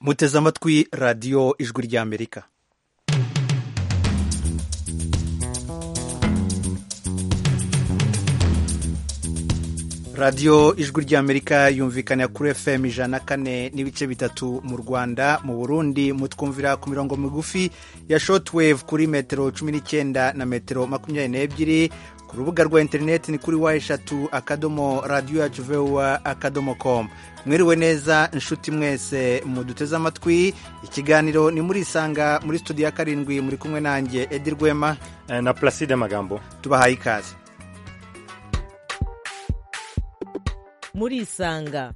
muteze amatwi radiyo ijwi ry'amerika radiyo ijwi ry'amerika yumvikana kuri fm ijana kane n'ibice bitatu mu rwanda mu burundi mutwumvira ku mirongo migufi ya shotwave kuri metero cumi n'icyenda na metero makumyabiri n'ebyiri ku rubuga rwa interineti ni kuri wa eshatu akadomo radiyo yacu vuba akadomo komu mwiriwe neza inshuti mwese muduteze amatwi ikiganiro ni muri isanga muri studio ya karindwi muri kumwe nanjye edi rwema na Placide Magambo tubahaye ikaze muri isanga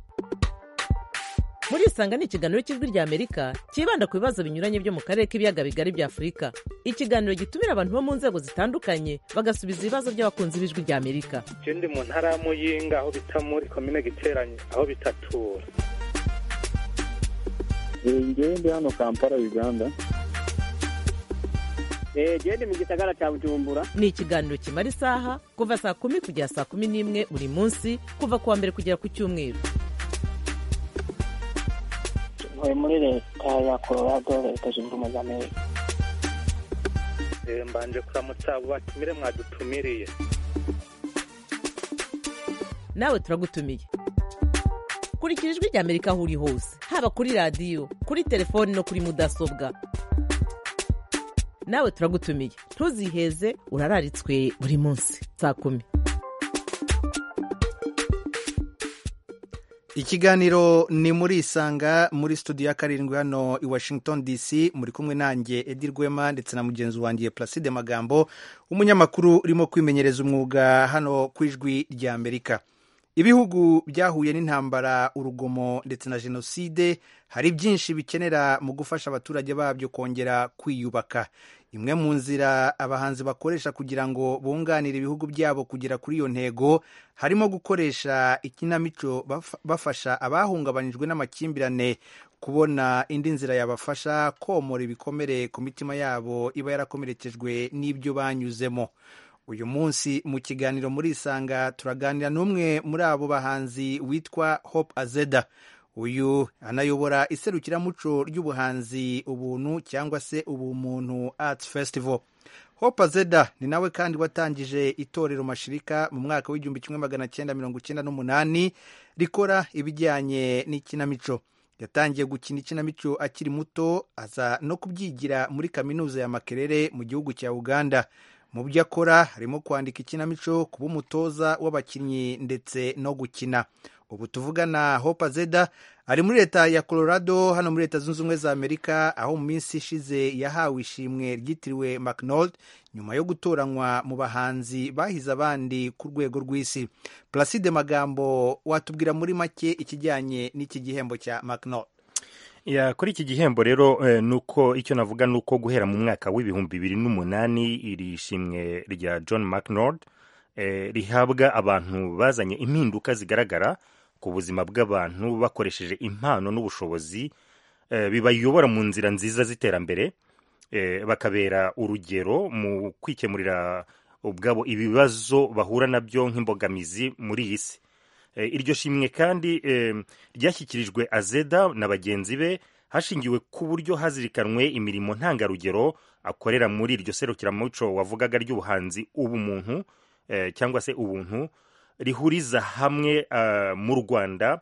muri isanga ni ikiganiro cy'ijwi rya amerika cyibanda ku bibazo binyuranye byo mu karere k'ibiyaga bigari bya afurika ikiganiro gitumira abantu bo mu nzego zitandukanye bagasubiza ibibazo by'abakunzi b'ijwi rya amerika ikindi mu ntara ya muyinga aho bita muri komine giteranye aho bitatura ngende hano kampala uganda genda mu gisagara cya bujumbura ni ikiganiro kimara isaha kuva saa kumi kugera saa kumi n'imwe buri munsi kuva ku wa mbere kugera ku cyumweru tuvuye muri leta ya colorado leta zunze ubumwe za amerika mbanje kuramutsa abo batumire mwadutumiriye nawe turagutumiye kurikira ijwi rya amerika aho uri hose haba kuri radiyo kuri telefoni no kuri mudasobwa nawe turagutumiye ntuziheze urararitswe buri munsi saa kumi ikiganiro ni muri isanga muri studio ya karindwi hano i washington dc muri kumwe nanjye edi rwema ndetse na mugenzi wanjye placide magambo umunyamakuru urimo kwimenyereza umwuga hano ku ijwi rya amerika ibihugu byahuye n'intambara urugomo ndetse na jenoside hari byinshi bikenera mu gufasha abaturage babyo kongera kwiyubaka imwe mu nzira abahanzi bakoresha kugira ngo bunganire ibihugu byabo kugera kuri iyo ntego harimo gukoresha ikinamico bafasha abahungabanyijwe n'amakimbirane kubona indi nzira yabafasha komora ibikomere ku mitima yabo iba yarakomerekejwe n'ibyo banyuzemo uyu munsi mu kiganiro muri isanga turaganira n'umwe muri abo bahanzi witwa hope azeda uyu anayobora iserukiramuco ry'ubuhanzi ubuntu cyangwa se ubumuntu arts festival hope azeda ni nawe kandi watangije itorero mashirika mu mwaka w'igihumbi kimwe magana cyenda mirongo icyenda n'umunani rikora ibijyanye n'ikinamico yatangiye gukina ikinamico akiri muto aza no kubyigira muri kaminuza ya makerere mu gihugu cya uganda mu byo akora harimo kwandika ikinamico kuba umutoza w'abakinnyi ndetse no gukina ubu tuvugana hope zeda ari muri leta ya colorado hano muri leta zunze ubumwe za amerika aho mu minsi ishize yahawe ishimwe ryitiriwe macnold nyuma yo gutoranywa mu bahanzi bahize abandi ku rwego rw'isi placide magambo watubwira muri make ikijyanye n'iki gihembo cya macnold ya kuri iki gihembo rero nuko icyo navuga nuko guhera mu mwaka w'ibihumbi bibiri n'umunani iri shimwe rya John McNord rihabwa abantu bazanye impinduka zigaragara ku buzima bw'abantu bakoresheje impano n'ubushobozi bibayobora mu nzira nziza z'iterambere bakabera urugero mu kwikemurira ubwabo ibibazo bahura nabyo nk'imbogamizi muri iyi si iryo shimwe kandi ryashyikirijwe azeda na bagenzi be hashingiwe ku buryo hazirikanwe imirimo ntangarugero akorera muri iryo serukiramuco wavugaga ry'ubuhanzi ubumuntu cyangwa se ubuntu rihuriza hamwe mu rwanda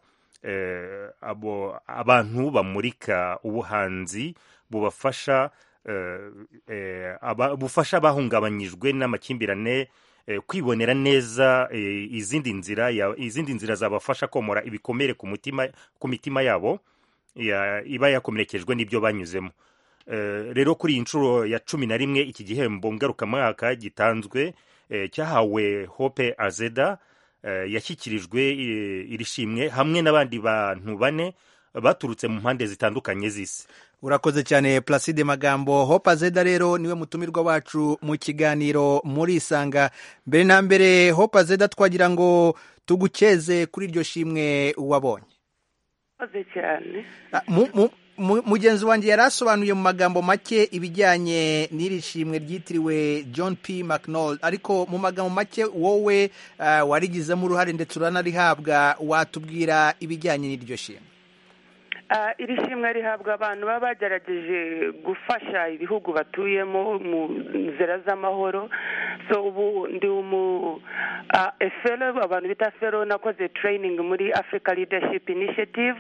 abantu bamurika ubuhanzi bubafasha bufasha abahungabanyijwe n'amakimbirane kwibonera neza izindi nzira izindi nzira zabafasha komora ibikomere ku mutima ku mitima yabo iba yakomerekejwe n'ibyo banyuzemo rero kuri iyi nshuro ya cumi na rimwe iki gihembo ngarukamwaka gitanzwe cyahawe hope azeda yashyikirijwe iri shimwe hamwe n'abandi bantu bane baturutse mu mpande zitandukanye z'isi urakoze cyane placide magambo hope zeda rero niwe mutumirwa wacu mu kiganiro muri isanga mbere na mbere hope zeda twagira ngo tugukeze kuri iryo shimwe wabonye mugenzi wanjye yari asobanuye mu magambo make ibijyanye n'iri shimwe ryitiriwe john p mcnall ariko mu magambo make wowe warigizemo uruhare ndetse uranarihabwa watubwira ibijyanye n'iryo shimwe Ah, iri shimwe rihabwa abantu baba bagerageje gufasha ibihugu batuyemo mu nzira z'amahoro so ubu ndi umu ah, efelo abantu bita felo nakoze training muri africa leadership initiative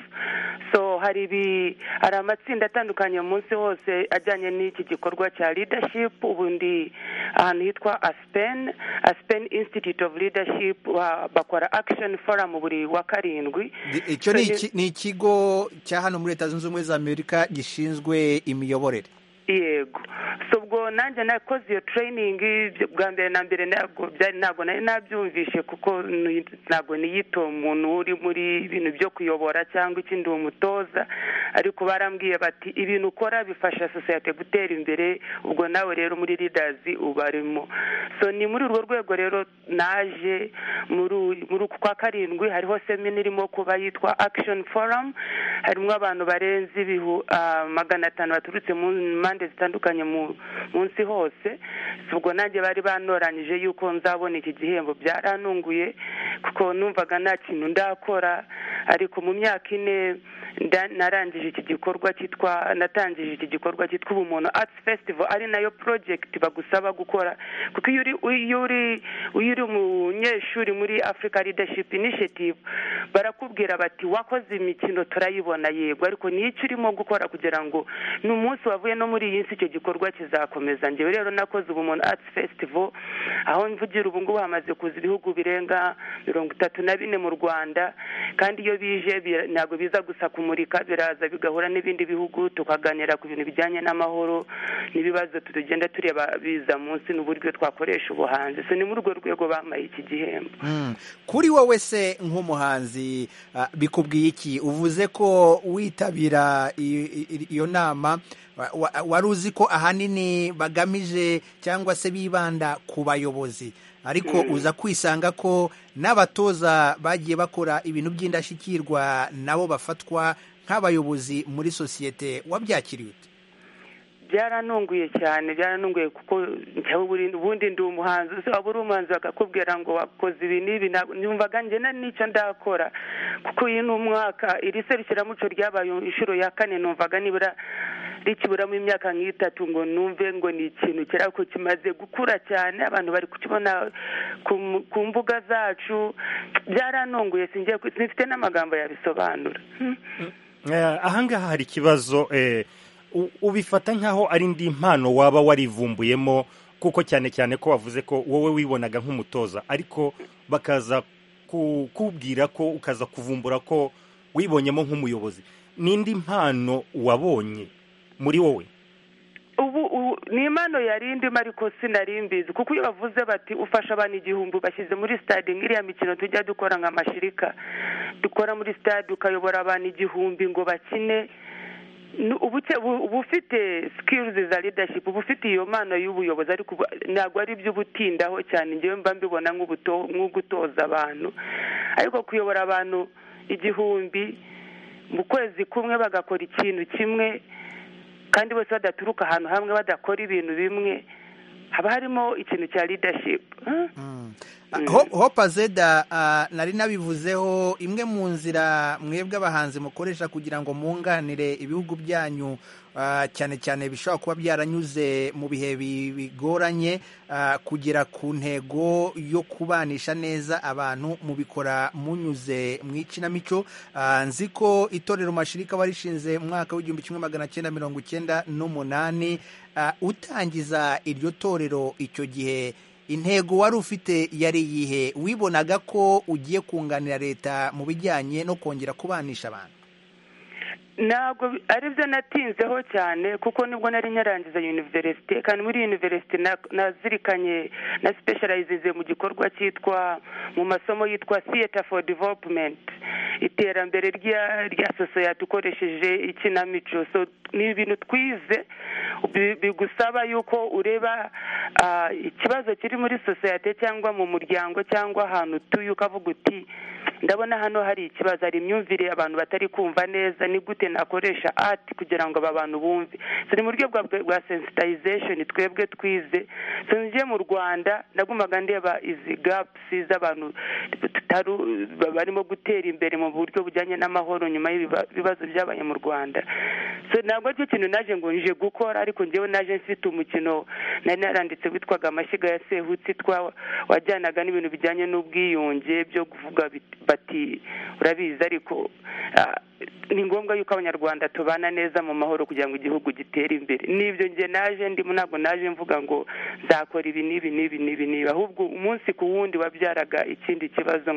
so hari ibi hari amatsinda atandukanye munsi hose ajyanye n'iki gikorwa cya leadership ubu ndi ahantu hitwa aspen aspen institute of leadership ba- bakora action forum buri wa karindwi Di- icyo ni iki- ni ikigo cya hano muri leta zunze ubumwe za amerika gishinzwe imiyoborere yego so ubwo nanjye nakoze iyo training bwa mbere na mbere ntabwo byari- ntabwo nari nabyumvishe kuko ni- ntabwo niyita umuntu uri muri ibintu byo kuyobora cyangwa ikindi uwo mutoza ariko barambwiye bati ibintu ukora bifasha sosiyete gutera imbere ubwo nawe rero muri leaders ubarimo so ni muri urwo rwego rero naje muri uyu- muri uku kwa karindwi hariho semina irimo kuba yitwa action forum harimo abantu barenze ibihu ah, magana atanu baturutse mu mpande zitandukanye mu munsi hose Si ubwo nanjye bari banoranyije yuko nzabona iki gihembo byarantunguye kuko numvaga nta kintu ndakora ariko mu myaka ine nda- narangije iki gikorwa cyitwa natangije iki gikorwa cyitwa ubumuntu arts festival ari nayo project bagusaba gukora kuko iyo uri iyo uri iyo uri umunyeshuri muri africa leadership initiative barakubwira bati wakoze imikino turayibona yego ariko ni iki urimo gukora kugira ngo ni umunsi wavuye no muri iyi si icyo gikorwa kizakomeza njyewe rero nakoze ubumuntu arts festival aho mvugira ubu ngubu hamaze kuza ibihugu birenga mirongo itatu na bine mu rwanda kandi iyo bije bira- ntabwo biza gusa kumurika biraza bigahura n'ibindi bihugu tukaganira ku bintu bijyanye n'amahoro n'ibibazo tugenda tureba biza munsi n'uburyo twakoresha ubuhanzi so ni muri urwo rwego bambaye iki gihembo Mm. kuri wowe se nk'umuhanzi ah, bikubwiye iki uvuze ko witabira i- i- iyo nama wa- wa- wari uzi ko ahanini bagamije cyangwa se bibanda ku bayobozi ariko uza kwisanga ko n'abatoza bagiye bakora ibintu by'indashyikirwa nabo bafatwa nk'abayobozi muri sosiyete wabyakiriye ute byaranunguye cyane byaranunguye kuko njyewe buri- ubundi ndi umuhanzi uzi waba uri umuhanzi bakakubwira ngo wakoze ibi n'ibi ntabwo- numvaga njye na n'icyo ndakora kuko iyi ni umwaka iri serukiramuco ryabaye inshuro ya kane numvaga nibura rikiburamo imyaka nk'itatu ngo numve ngo ni ikintu kera ko kimaze gukura cyane abantu bari kukibona ku mu- ku mbuga zacu byaranunguye singiye ku- sinfite n'amagambo yabisobanura Hmm. Eh, ahangaha hari ikibazo eh, u- ubifata nk'aho ari indi mpano waba warivumbuyemo kuko cyane cyane ko wavuze ko wowe wibonaga nk'umutoza ariko bakaza ku- kubwira ko ukaza kuvumbura ko wibonyemo nk'umuyobozi n'indi mpano wabonye muri wowe ubu ubu ni impano yari indimo ariko sinari mbizi kuko iyo bavuze bati ufasha abantu igihumbi bashyize muri stade nk'iriya mikino tujya dukora nka mashirika dukora muri stade ukayobora abantu igihumbi ngo bakine ni ubuke- ubu- uba ufite sikirizi za leadership uba ufite iyo mpano y'ubuyobozi ariko ubu- ntabwo ari iby'ubutindaho cyane njyewe mba mbibona nk'ubuto- nk'ugutoza abantu ariko kuyobora abantu igihumbi mu kwezi kumwe bagakora ikintu kimwe kandi bose badaturuka ahantu hamwe badakora ibintu bimwe haba harimo ikintu cya leadership huh? hopa zeda nari nabivuzeho imwe mu nzira mwebwe abahanzi mukoresha kugira ngo munganire ibihugu byanyu ah, cyane cyane bishobora kuba byaranyuze mu bihe bi- bigoranye ah, kugera ku ntego yo kubanisha neza abantu mubikora munyuze mu ikinamico Ah, nzi ko itorero mashirika warishinze mu mwaka w'igihumbi kimwe magana cyenda mirongo icyenda n'umunani Ah, utangiza iryo torero icyo gihe intego wari ufite yari iyihe wibonaga ko ugiye kunganira leta mu bijyanye no kongera kubanisha abantu ntabwo bi- aribyo natinzeho cyane kuko nibwo nari nyarangiza universite kandi muri universite na- nazirikanye na specializinze mu gikorwa cyitwa mu masomo yitwa theater for development iterambere rya rya sosiyete ukoresheje ikinamico so ni ibintu twize bi- bigusaba yuko ureba ah, ikibazo kiri muri sosiyete cyangwa mu muryango cyangwa ahantu utuye ukavuga uti ndabona hano hari ikibazo hari imyumvire abantu batari kumva neza ni gute nakoresha ati kugira ngo aba bantu bumve turi mu buryo bwa bwa sensitization twebwe twize tugiye mu rwanda nagumaga ndeba izi gapusi z'abantu tutari barimo gutera imbere mu buryo bujyanye n'amahoro nyuma y'ibibazo byabaye mu rwanda so ntabwo aricyo kintu naje ngo nje gukora ariko njyewe naje mfite umukino nari naranditse witwaga amashyiga ya sehutsi twa wajyanaga n'ibintu bijyanye n'ubwiyunge byo kuvuga bati urabizi ariko ni ngombwa yuko abanyarwanda tubana neza mu mahoro kugira ngo igihugu gitere imbere n'ibyo njye naje ndimo ntabwo naje mvuga ngo nzakora ibi n'ibi n'ibi n'ibi n'ibi ahubwo umunsi ku wundi wabyaraga ikindi kibazo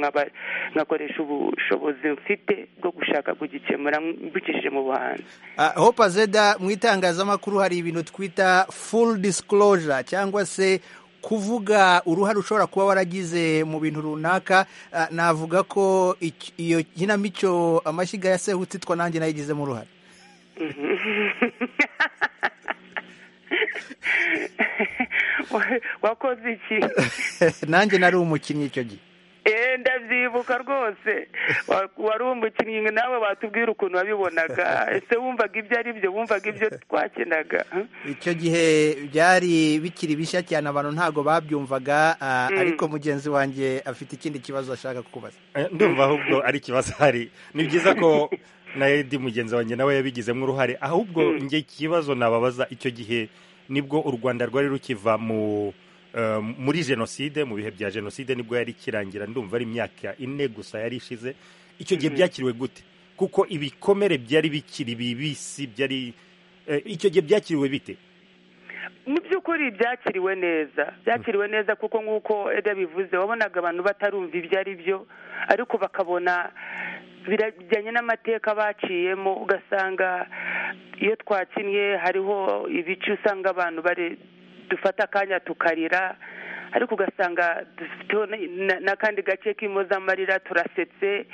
nkakoresha ubushobozi mfite bwo gushaka kugikemura mbikishije mu buhanzi hopa zeda mu itangazamakuru hari ibintu twita full disclosure cyangwa se kuvuga uruhare ushobora kuba waragize mu bintu runaka navuga ko iyo kinamico amashyiga ya sehutsi twa nanjye nayigizemo uruhare wakoze iki nanjye nari umukinnyi icyo gihe ndabyibuka rwose wari umukinnyi nawe watubwira ukuntu wabibonaga ese wumvaga ibyo ari byo wumvaga ibyo twakinaga icyo gihe byari bikiri bishya cyane abantu ntabwo babyumvaga ariko mugenzi wanjye afite ikindi kibazo ashaka kukubaza ndumva ahubwo ari ikibazo hari ni byiza ko na edi mugenzi wanjye nawe yabigizemo uruhare ahubwo njye ikibazo nababaza icyo gihe nibwo u rwanda rwari rukiva mu muri jenoside mu bihe bya jenoside nibwo yari ikirangira ndumva ari imyaka ine gusa yari ishize icyo gihe byakiriwe gute kuko ibikomere byari bikiri bibisi byari icyo gihe byakiriwe bite mu by'ukuri byakiriwe neza byakiriwe neza kuko nk'uko eda bivuze wabonaga abantu batarumva ibyo ari byo ariko bakabona birajyanye n'amateka baciyemo ugasanga iyo twakinnye hariho ibice usanga abantu bari dufata akanya tukarira ariko ugasanga dufite n'akandi gace k'impozamarira turasetse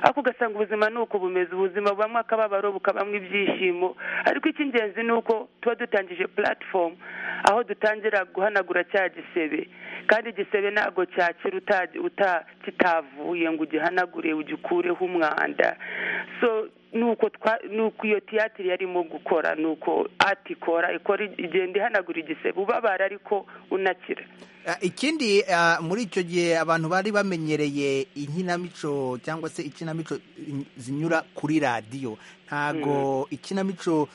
ariko ugasanga ubuzima ni uko bumeze ubuzima bubamo akababaro bukabamo ibyishimo ariko icy'ingenzi ni uko tuba dutangije platform aho dutangira guhanagura cya gisebe kandi igisebe ntabwo cyakira kitavuye ngo ugihanagure ugikureho umwanda so nuko twa nuko iyo tiyatiri yarimo gukora nuko ati ikora ikora igenda ihanagura igisebe ubabara ariko unakira ikindi muri icyo gihe abantu bari bamenyereye inkinamico cyangwa se ikinamico zinyura kuri radiyo ntago ikinamico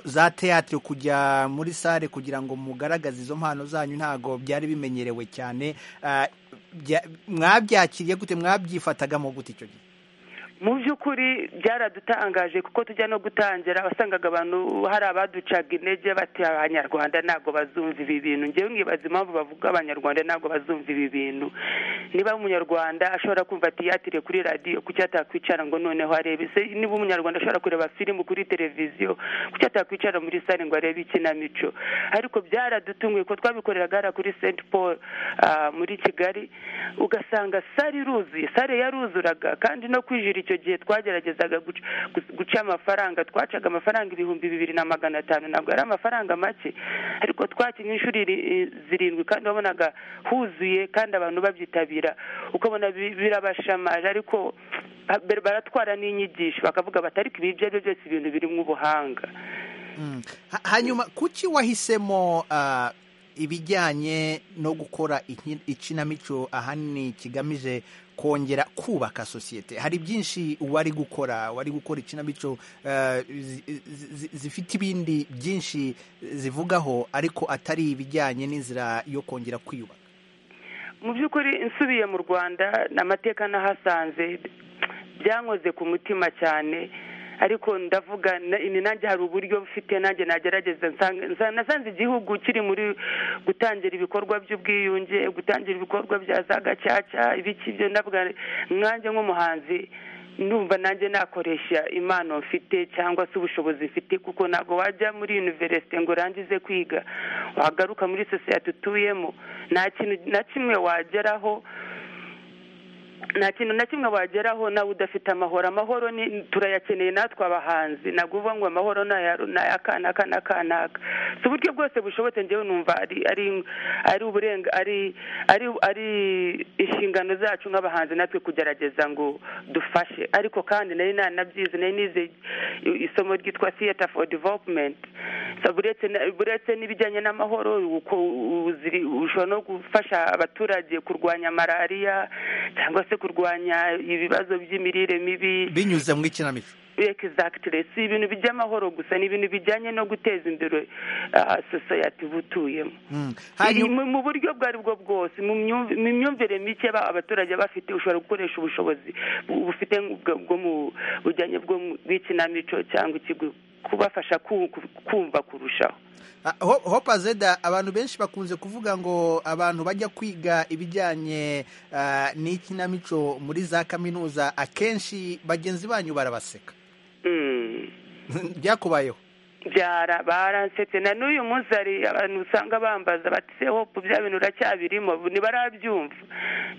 za teatire kujya muri sale kugira ngo mugaragaze izo mpano zanyu ntago byari bimenyerewe cyane mwabyakiriye gute mwabyifatagamo gute icyo gihe mu by'ukuri byaradutangaje kuko tujya no gutangira wasangaga abantu hari abaducaga intege bati abanyarwanda ntabwo bazumva ibi bintu ngewe mwibaza impamvu bavuga abanyarwanda ntabwo bazumva ibi bintu niba umunyarwanda ashobora kumva tiyatire kuri radiyo kuki atakwicara ngo noneho arebe se niba umunyarwanda ashobora kureba filimu kuri televiziyo kuki atakwicara muri sare ngo arebe ikinamico ariko byaradutunguye ko twabikoreraga hariya kuri senti paul muri kigali ugasanga sare iruzuye sare yaruzuraga kandi no kwijira icyo gihe twageragezaga guca amafaranga twacaga amafaranga ibihumbi bibiri na magana atanu ntabwo ari amafaranga make ariko twakinnye inshuro zirindwi kandi wabonaga huzuye kandi abantu babyitabira ukabona birabashamaje ariko baratwara n'inyigisho bakavuga bati ariko ibi ibyo ari byo byose ibintu birimo ubuhanga hanyuma kuki wahisemo ibijyanye no gukora ikinamico ahanini kigamije kongera kubaka sosiyete hari byinshi wari gukora wari gukora ikinamico zifite ibindi byinshi zivugaho ariko atari ibijyanye n'inzira yo kongera kwiyubaka mu by'ukuri nsubiye mu rwanda amateka nahasanze byankoze ku mutima cyane ariko ndavuga ni nanjye hari uburyo bufite nanjye nagerageza nasanze igihugu kiri muri gutangira ibikorwa by'ubwiyunge gutangira ibikorwa bya za gacaca ibiki byo ndavuga mwanjye nk'umuhanzi ndumva nanjye nakoresha impano mfite cyangwa se ubushobozi mfite kuko ntabwo wajya muri univerisite ngo urangize kwiga wagaruka muri sosiyete utuyemo nta kintu na kimwe wageraho nta kintu na kimwe wageraho nawe udafite amahoro amahoro ni turayakeneye natwe abahanzi ntabwo uvuga ngo amahoro ni aya kanaka na kanaka si uburyo bwose bushobotse ngewe numva ari ari ari uburenga ari ari ari inshingano zacu nk'abahanzi natwe kugerageza ngo dufashe ariko kandi nari nanabyize nari nize isomo ryitwa theatre for development buretse n'ibijyanye n'amahoro ushobora no gufasha abaturage kurwanya malariya cyangwa se kurwanya ibibazo by'imirire mibi binyuze mu ikinamico exactly si ibintu by'amahoro gusa ni ibintu bijyanye no guteza imbere sosiyete uba utuyemo mu buryo ubwo ari bwo bwose mu myumvire mike abaturage bafite ushobora gukoresha ubushobozi bufite bwo mu bujyanye bw'ikinamico cyangwa ikigo kubafasha kumva kurushaho hopa zeda abantu benshi bakunze kuvuga ngo abantu bajya kwiga ibijyanye n'ikinamico muri za kaminuza akenshi bagenzi banyu barabaseka byakubayeho byara baransetse na n'uyu munsi hari abantu usanga bambaza bati hopu bya bintu uracyabirimo ntibarabyumva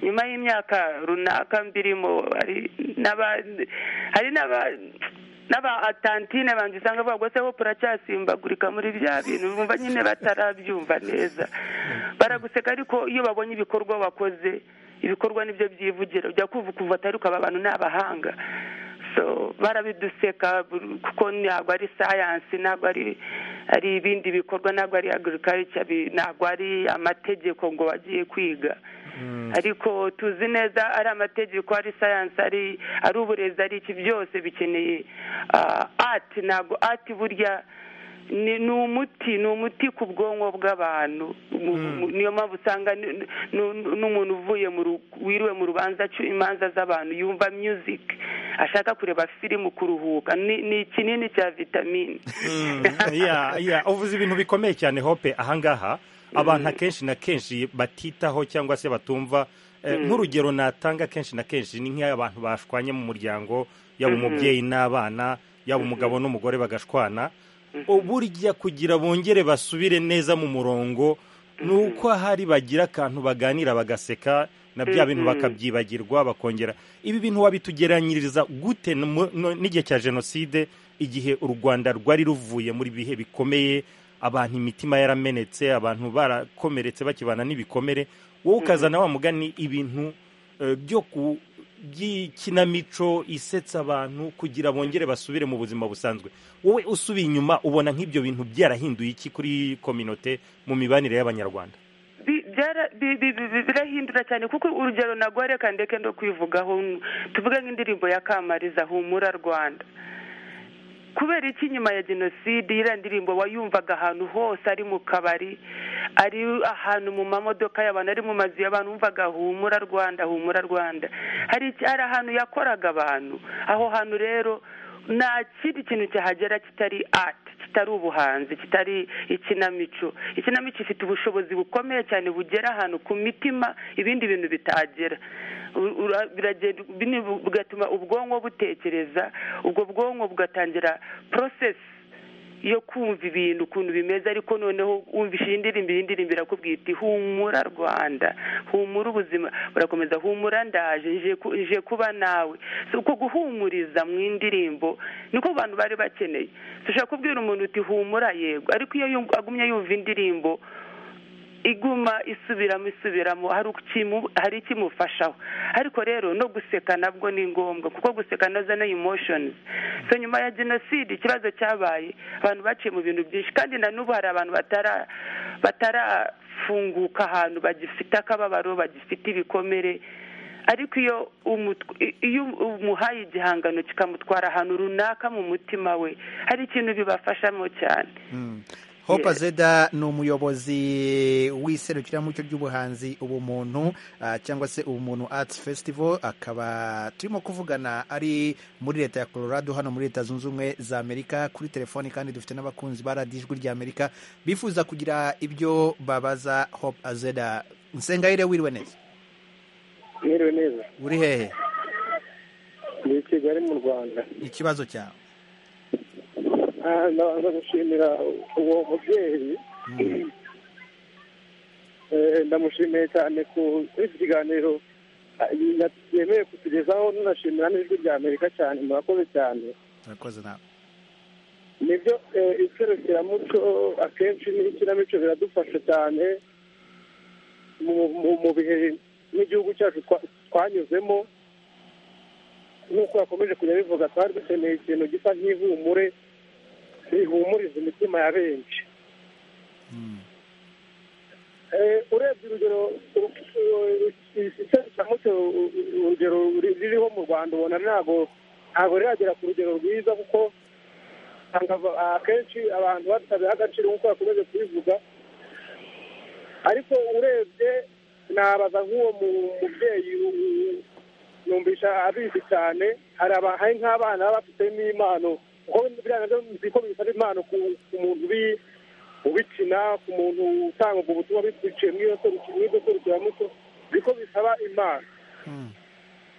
nyuma y'imyaka runaka mbirimo hari n'aba n'aba atantine banjye usanga bavuga se hopu uracyasimbagurika muri bya bintu bumva nyine batarabyumva neza baraguseka ariko iyo babonye ibikorwa wakoze ibikorwa nibyo byivugira ujya kuva ukumva atari ukaba abantu ni abahanga barabiduseka kuko ntabwo ari sayansi ntabwo ari ibindi bikorwa ntabwo ari agirikarica ntabwo ari amategeko ngo bagiye kwiga ariko tuzi neza ari amategeko ari sayansi ari uburezi ari iki byose bikeneye ati ntabwo ati burya ni umuti ni umuti ku bwonko bw'abantu niyo mpamvu usanga n'umuntu uvuye wiriwe mu rubanza imanza z'abantu yumva muziki ashaka kureba firimu kuruhuka ni ikinini cya vitamine uvuze ibintu bikomeye cyane hope ahangaha abantu akenshi na kenshi batitaho cyangwa se batumva nk'urugero natanga kenshi na kenshi ni nk'abantu bashwanye mu muryango yaba umubyeyi n'abana yaba umugabo n'umugore bagashwana burya kugira bongere basubire neza mu murongo ni uko ahari bagira akantu baganira bagaseka na bya bintu bakabyibagirwa bakongera ibi bintu wabitugeranyiriza gute n'igihe cya jenoside igihe u rwanda rwari ruvuye muri bihe bikomeye abantu imitima yaramenetse abantu barakomeretse bakibana n'ibikomere wowe ukazana wa mugani ibintu byo ku by'ikinamico isetsa abantu kugira bongere basubire mu buzima busanzwe wowe usubiye inyuma ubona nk'ibyo bintu byarahinduye iki kuri kominote mu mibanire y'abanyarwanda birahindura cyane kuko urugero nagore ndeke ndo kwivugaho tuvuge nk'indirimbo ya kamariza humura rwanda kubera iki nyuma ya jenoside iriya ndirimbo wayumvaga ahantu hose ari mu kabari ari ahantu mu mamodoka y'abantu ari mu mazu y'abantu wumvaga humura rwanda humura rwanda hari ahantu yakoraga abantu aho hantu rero nta kindi kintu cyahagera kitari ati kitari ubuhanzi kitari ikinamico ikinamico ifite ubushobozi bukomeye cyane bugera ahantu ku mitima ibindi bintu bitagera bigatuma ubwonko butekereza ubwo bwonko bugatangira porosesi yo kumva ibintu ukuntu bimeze ariko noneho wumvise iyi ndirimbo iyi ndirimbo irakubwira iti humura rwanda humura ubuzima burakomeza humura ndaje nje kuba nawe si uko guhumuriza mu indirimbo niko abantu bari bakeneye dushobora kubwira umuntu uti humura yego ariko iyo agumye yumva indirimbo iguma isubiramo isubiramo hari ikimufashaho ariko rero no guseka nabwo ni ngombwa kuko guseka nazo ni emotions so nyuma ya jenoside ikibazo cyabaye abantu baciye mu bintu byinshi kandi na n'ubu hari abantu batarafunguka ahantu bagifite akababaro bagifite ibikomere ariko iyo iyo umuhaye igihangano kikamutwara ahantu runaka mu mutima we hari ikintu bibafashamo cyane hopa zeda ni umuyobozi w'iserukiramuco ry'ubuhanzi ubumuntu cyangwa se ubumuntu Arts Festival akaba turimo kuvugana ari muri leta ya Colorado hano muri leta zunze ubumwe za amerika kuri telefoni kandi dufite n'abakunzi ba radiyo ijwi rya amerika bifuza kugira ibyo babaza hopa zeda nsengayire wiriwe neza mwiriwe neza uri hehe ni i kigali mu rwanda ikibazo cyawe ndabanza gushimira uwo mubyeyi ndamushimiye cyane kuri iki kiganiro yemewe kutugezaho nunashimira n'ijwi rya amerika cyane murakoze cyane murakoze nawe nibyo eh, iserukiramuco akenshi n'ikinamico biradufasha cyane mu- mu- mu bihe n'igihugu cyacu twa- twanyuzemo nk'uko bakomeje kujya bivuga twari dukeneye ikintu gisa nk'ihumure rihumuriza imitima ya benshi Eh, urebye urugero iserukiramuco u- u- urugero ri- ririho mu rwanda ubona ntabwo ntabwo riragera ku rugero rwiza kuko usanga aba- akenshi abantu batabiha agaciro nk'uko bakomeje kubivuga ariko urebye nabaza nk'uwo mu- mubyeyi u- u- numvisha abizi cyane hari aba- hari nk'abana baba bafitemo impano kuko biriya nabyo nzi ko bifata impano ku ku muntu ubi- ubikina ku muntu utanga ubwo butumwa biciye muri iyo seruki- muri iryo serukiramuco niko bisaba impano Mm.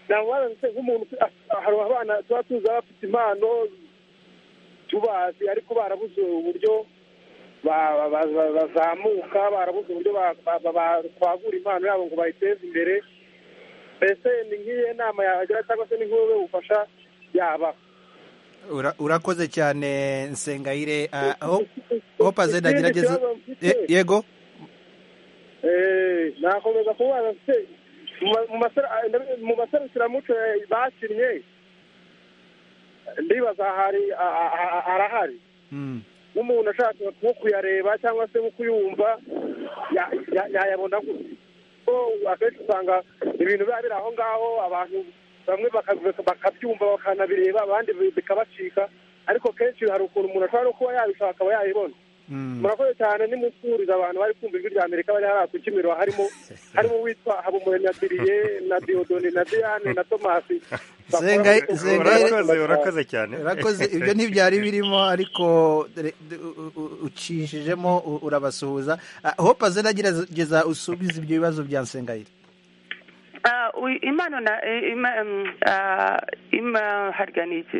ntabwo baranze nk'umuntu ufite- ah, hari abana tuba tuzi baba bafite impano tubazi ariko barabuze uburyo ba- ba- ba- ba- bazamuka barabuze uburyo ba- ba- ba- bakwagura impano yabo ngo bayiteze imbere mbese ni nk'iyo nama yagira cyangwa se ni nk'ubwo bufasha yaba Ura- urakoze cyane nsengayire Ah, ho- hope azenda Ikindi agerageze kibazo mfite, Ye- yego eh, nakomeza kubaza mfite mu ma- mu masera- ah, ndabi- mu maserukiramuco eh, bakinnye ndibaza hari ah, ah, ah, arahari Mm. nk'umuntu ashaka nko kuyareba cyangwa se nko kuyumva ya- ya- yayabona gute ko akenshi usanga ibintu biba biri aho ngaho abantu bamwe baka- bakabyumva bakanabireba abandi bi- bikabacika ariko kenshi hari ukuntu umuntu ashobora no kuba yabishaka akaba yayibona Mm. murakoze cyane nimusuhuriza abantu bari kumva ijwi rya amerika bari hariya ku kimiro harimo harimo uwitwa habumure na diriye na diodone na diane na tomasi Zengai- Zengai- urakoze urakoze cyane urakoze ibyo ntibyari birimo ariko re- d- u- u- ucishijemo u- urabasuhuza Ah, hope azenda agerageza usubize ibyo bibazo bya nsengayire Ah, ui- impano na eh, ima- mm, ah, ima- harya ni iki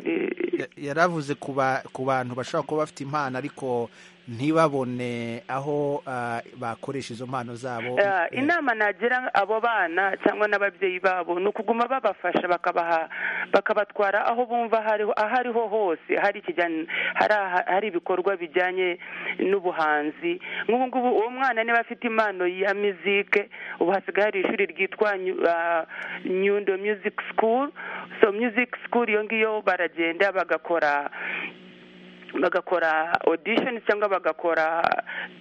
Ya- yari avuze ku ba- ku bantu bashobora kuba bafite impano ariko ntibabone aho ah, bakoresha izo mpano zabo Eh, inama nagira abo bana cyangwa n'ababyeyi babo ni ukuguma babafasha bakabaha bakabatwara aho bumva hariho aho ariho hose hari ikijyanye hari aha- hari ibikorwa bijyanye n'ubuhanzi nk'ubu ngubu uwo mwana niba afite impano ya mizike ubu hasigaye hari ishuri ryitwa Nyu- ah, nyundo music school so music school iyo ngiyo baragenda bagakora bagakora audition cyangwa bagakora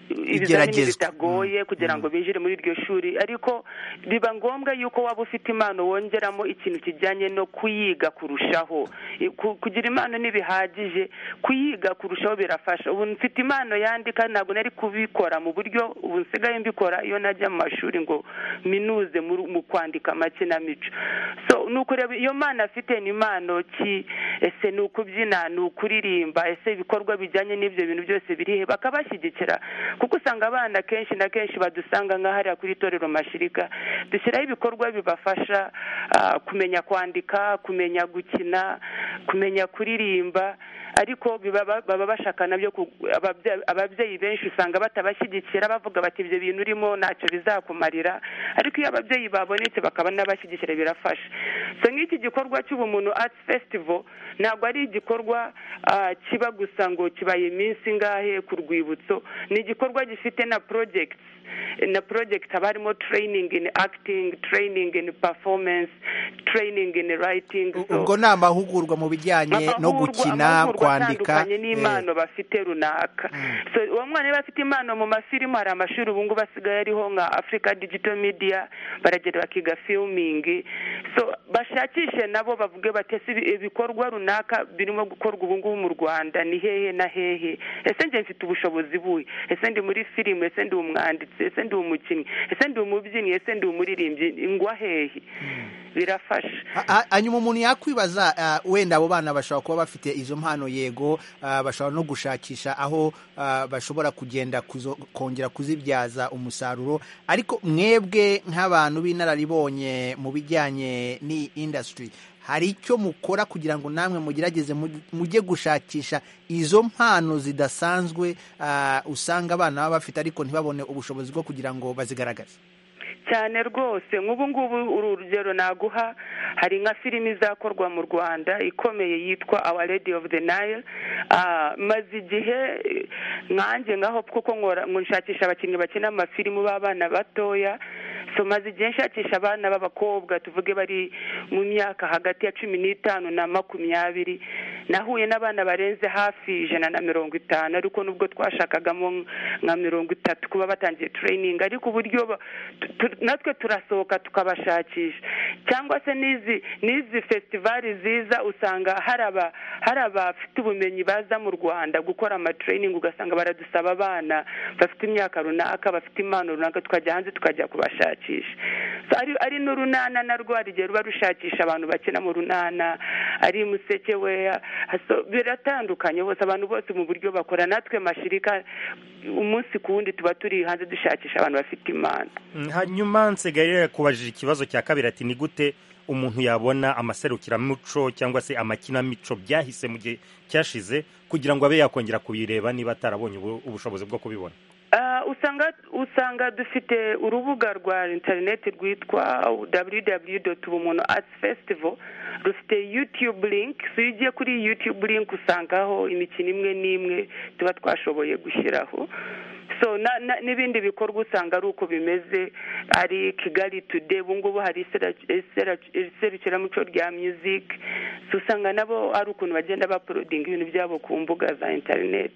ibizamini Igeragezwa. bitagoye kugira ngo binjire muri iryo shuri ariko biba ngombwa yuko waba ufite impano wongeramo ikintu kijyanye no kuyiga kurushaho I- ku- kugira impano ntibihagije kuyiga kurushaho birafasha ubu mfite impano yandika ntabwo nari kubikora mu buryo ubu nsigaye mbikora iyo najya mu mashuri ngo minuze mu mu kwandika amakinamico so ni ukureba iyo mpano afite ni impano ki ese ni ukubyina ni ukuririmba ese ibikorwa bijyanye n'ibyo bintu byose birihe bakabashyigikira kuko usanga abana kenshi na kenshi badusanga nka hariya kuri itorero mashirika dushyiraho ibikorwa bibafasha ah, kumenya kwandika kumenya gukina kumenya kuririmba ariko biba ba- baba bashaka nabyo ku- ababye- ababyeyi benshi usanga batabashyigikira bavuga bati ibyo bintu urimo ntacyo bizakumarira ariko iyo ababyeyi babonetse bakaba n'abashyigikira birafasha so nk'iki gikorwa cy'ubumuntu arts festival ntabwo ari igikorwa ah, kiba gusa ngo kibaye iminsi ngahe ku rwibutso ni igikorwa gifite na projects na project haba harimo training in acting training in performance training in writing U- So- ubwo ni amahugurwa mu bijyanye no amahugurwa- gukina amahugurwa kwandika atandukanye n'impano bafite runaka so uwo mwana iyo bafite impano mu mafilimu hari amashuri ubu ngubu asigaye ariho nka africa digital media baragenda bakiga filming so bashakishe nabo bavuge bati ese ibi- ibikorwa runaka birimo gukorwa ubu ngubu mu rwanda ni hehe na hehe ese njye mfite ubushobozi buhe ese ndi muri filime ese ndi umwanditsi ese ndi umukinnyi ese ndi umubyinnyi ese ndi umuririmbyi ngwa hehe birafasha Ha- ha- hanyuma umuntu yakwibaza ah, wenda abo bana bashobora kuba bafite izo mpano yego ah, bashobora no gushakisha aho ah, bashobora kugenda kuzo- kongera kuzibyaza umusaruro ariko mwebwe nk'abantu b'inararibonye mu bijyanye n'iyi indasitiri hari icyo mukora kugira ngo namwe mugerageze mu- mujye gushakisha izo mpano zidasanzwe ah, usanga abana baba bafite ariko ntibabone ubushobozi bwo kugira ngo bazigaragaze cyane rwose nk'ubu ngubu urugero naguha hari nka filimi izakorwa mu rwanda ikomeye yitwa awa lady of the nile Ah, maze igihe nkanjye ngaho kuko nkora nshakisha abakinnyi bakina amafilimu b'abana batoya so maze igihe nshakisha abana b'abakobwa tuvuge bari mu myaka hagati ya cumi n'itanu na makumyabiri nahuye n'abana barenze hafi ijana na mirongo itanu ariko nubwo twashakagamo nka mirongo itatu kuba batangiye tureyiningi ariko uburyo ba- tu- tu- natwe turasohoka tukabashakisha cyangwa se n'izi n'izi festivali ziza usanga hari aba hari abafite ubumenyi baza mu rwanda gukora amatereyiningi ugasanga baradusaba abana bafite imyaka runaka bafite impano runaka tukajya hanze tukajya kubashakisha So, ari ari n'urunana narwo hari igihe ruba rushakisha abantu bakina mu runana ari museke we so, biratandukanye bose abantu bose mu buryo bakora natwe mashirika umunsi ku wundi tuba turi hanze dushakisha abantu bafite impano hanyuma nsigaye yakubajije ikibazo cya kabiri ati ni gute umuntu yabona amaserukiramuco cyangwa se amakinamico byahise mu gihe cyashize kugira ngo abe yakongera kubireba niba atarabonye ubu- ubushobozi bwo kubibona Ah, usanga usanga dufite urubuga rwa interineti rwitwa www.ubumuntu arts festival rufite youtube link so iyo ugiye kuri youtube link usangaho imikino imwe n'imwe tuba twashoboye gushyiraho so na- na- n'ibindi bikorwa usanga ari uko bimeze ari kigali today ubu ngubu hari isera- isera- iserukiramuco rya music so usanga nabo ari ukuntu bagenda bapolodinga ibintu byabo ku mbuga za interineti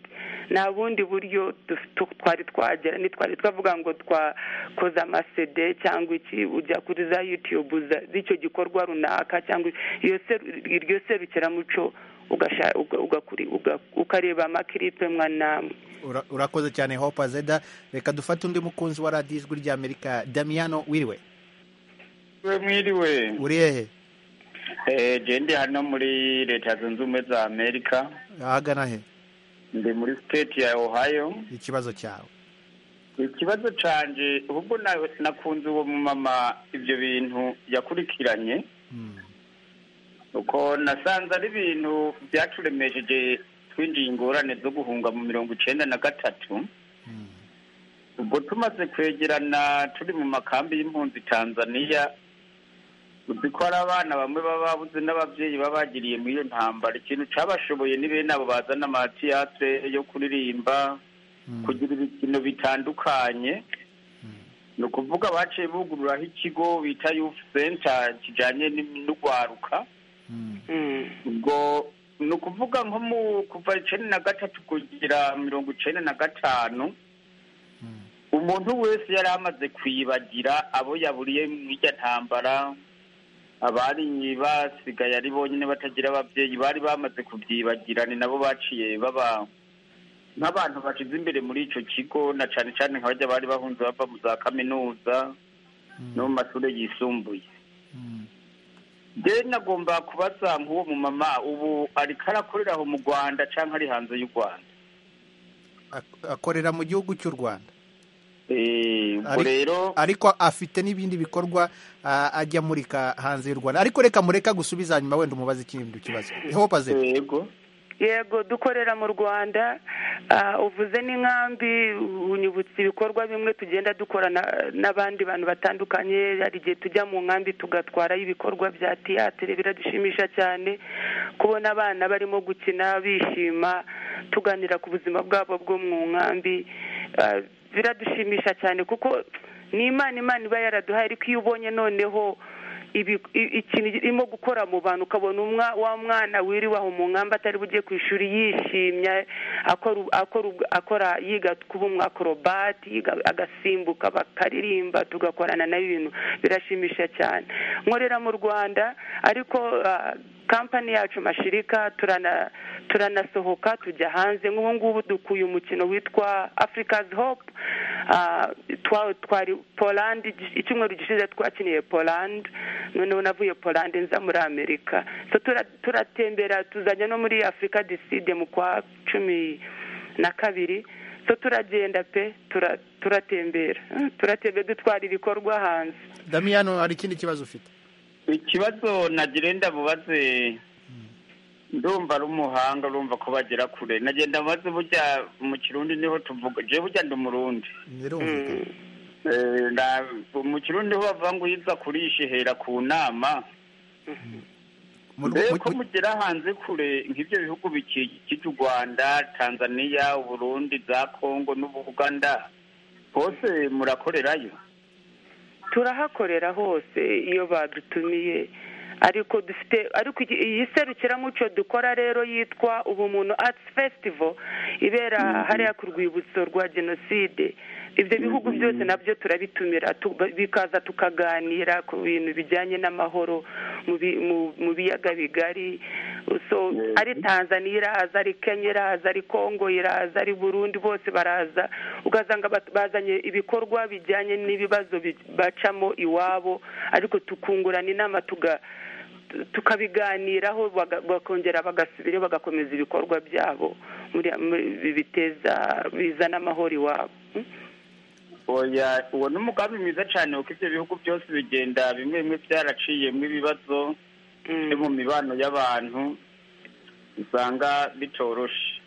nta bundi buryo duf- tu- twari twagera ntitwari twavuga ngo twakoze amasede cyangwa iki ujya kuri za yutube z'icyo gikorwa runaka cyangwa iyo seru- iryo serukiramuco ugasha- uga- ugakuri- uga- ukareba amakiripe mwa namwe Ura- urakoze cyane hopa zeda reka dufate undi mukunzi wa radiyo ijwi ry'amerika damiyano wiriwe we mwiriwe uri hehe Eh, je ndi hano muri leta zunze ubumwe za amerika ahagana he ndi muri state ya ohio ikibazo cyawe ikibazo canje ubwo na- nakunze uwo mumama ivyo bintu yakurikiranye uko nasanze ari ibintu byaturemesheje twinjiye ingorane zo guhunga mu mirongo icenda na gatatu ubwo tumaze kwegerana turi mu makambi y'impunzi tanzania uzi ko hari abana bamwe baba babuze n'ababyeyi baba bagiriye muri iyo ntambara ikintu cyabashoboye ni bene abo bazana amatiyate yo kuririmba kugira ibikino bitandukanye ni ukuvuga baciye bugururaho ikigo bita yufu senta kijyanye n'urwaruka ubwo ni ukuvuga nko mu kuva icenda na gatatu kugera mirongo icenda na gatanu umuntu wese yari amaze kwibagira abo yaburiye mu ijya ntambara abari basigaye ari bonyine batagira ababyeyi bari bamaze kubyibagira ni nabo baciye baba nk'abantu bashize imbere muri icyo kigo na cyane cyane nk'abajya bari bahunze bava mu za kaminuza no mu mashuri yisumbuye je nagomba kubaza nk'uwo mu mama ubu ariko arakorera aho mu rwanda cyangwa ari hanze y'u rwanda Ak- akorera mu gihugu cy'u rwanda Eh, ubwo Ari- rero ariko afite n'ibindi bikorwa ah, ajya amurika hanze y'u rwanda ariko reka mureka gusubiza hanyuma wenda umubaze ikindi kibazo hopa zeda yego yego dukorera mu rwanda ah, uvuze n'inkambi unyibutsa ibikorwa bimwe tugenda dukora na- n'abandi bantu batandukanye hari igihe tujya mu nkambi tugatwarayo ibikorwa bya tiyatire biradushimisha cyane kubona abana barimo gukina bishima tuganira ku buzima bwabo bwo mu nkambi ah, biradushimisha cyane kuko ni imana imana iba yaraduhaye ariko iyo ubonye noneho ibi- i- ikintu irimo gukora mu bantu ukabona umwa wa mwana wiriwe aho mu ngamba atari bujye ku ishuri yishimye akora u- akora u- akora yiga kuba umwakorobati yiga agasimbuka bakaririmba tugakorana nayo ibintu birashimisha cyane nkorera mu rwanda ariko ah, kampani yacu mashirika turana turanasohoka tujya hanze nk'ubu ngubu dukuye umukino witwa africa's hope Ah, twa- twari poland icyumweru gishize twakiniye poland noneho navuye poland nza muri amerika so tura- turatembera tuzajya no muri africa diside mu kwa cumi na kabiri so turagenda pe tura- turatembera Ah, turatembera dutwara ibikorwa hanze damiyano hari ikindi kibazo ufite ikibazo nagenda bubaze ndumva ari umuhanga urumva ko bagera kure nagenda bubaze burya mu kirundi niho tuvuga je burya ndi umurundi birumvikana mu kirundi ho bavuga ngo uyiza kurisha ihera ku nama mbere ko mugera hanze kure nk'ibyo bihugu bikikije u rwanda tanzania uburundi za kongo n'ubuganda hose murakorerayo turahakorera hose iyo badutumiye ariko dufite ariko iyi serukiramuco dukora rero yitwa ubumuntu arts festival ibera hariya ku rwibutso rwa jenoside ibyo bihugu byose nabyo turabitumira bikaza tukaganira ku bintu bijyanye n'amahoro mu biyaga bigari ari tanzania iraza ari kenya iraza ari kongo iraza ari burundi bose baraza ugasanga bazanye ibikorwa bijyanye n'ibibazo bacamo iwabo ariko tukungurana inama tuga tukabiganiraho bakongera bagasubira bagakomeza ibikorwa byabo biteza bizana amahoro iwabo uwo ni umugambi mwiza cyane kuko ibyo bihugu byose bigenda bimwe bimwe byaraciyemo ibibazo byo mu mibano y'abantu usanga bitoroshe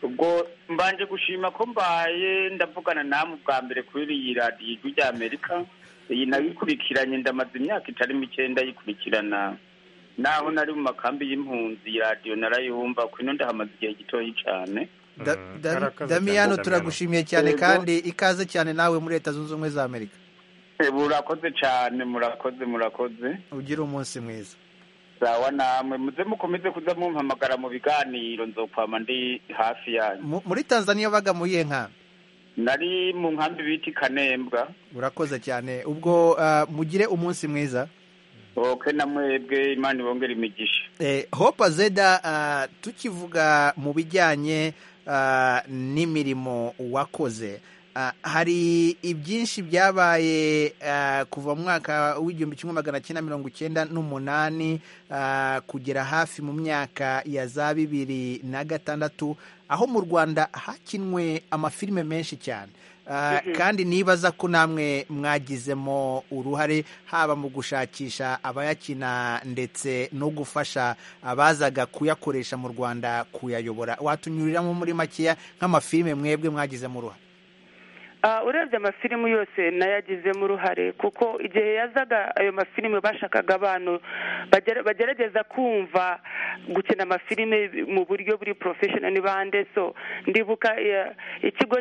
ubwo mbanje gushima ko mbaye ndavugana namwe ubwa mbere kuri iyi radiyo ijwi ry'amerika iyi nayo ikurikiranye ndamaze imyaka itari mike ndayikurikirana naho nari mu makambi y'impunzi iyi radiyo narayumva kuko ino ndahamaze igihe gitoya cyane damiyano turagushimiye cyane kandi ikaze cyane nawe muri leta zunze ubumwe za amerika murakoze cyane murakoze murakoze ugire umunsi mwiza sawa namwe muze mukomeze kuza mumpamagara mu biganiro nzokwama ndi hafi yanyu muri tanzania baga muyihe nkambi nari mu nkambi bita ikanembwa urakoze cyane ubwo mugire umunsi mwiza oke na mwebwe imana ibongera imigisha hopa zeda tukivuga mu bijyanye n'imirimo wakoze hari ibyinshi byabaye kuva mu mwaka w'igihumbi kimwe magana cyenda mirongo icyenda n'umunani kugera hafi mu myaka ya za bibiri na gatandatu aho mu rwanda hakinwe amafilime menshi cyane kandi nibaza ko namwe mwagizemo uruhare haba mu gushakisha abayakina ndetse no gufasha abazaga kuyakoresha mu rwanda kuyayobora watunyuriramo muri makeya nk'amafilime mwebwe mwagizemo uruhare urebye amafilimu yose nayagizemo uruhare kuko igihe yazaga ayo mafilimu bashakaga abantu bagerageza kumva gukina amafilime mu buryo buri porofeshono ni bande so ndibuka ikigo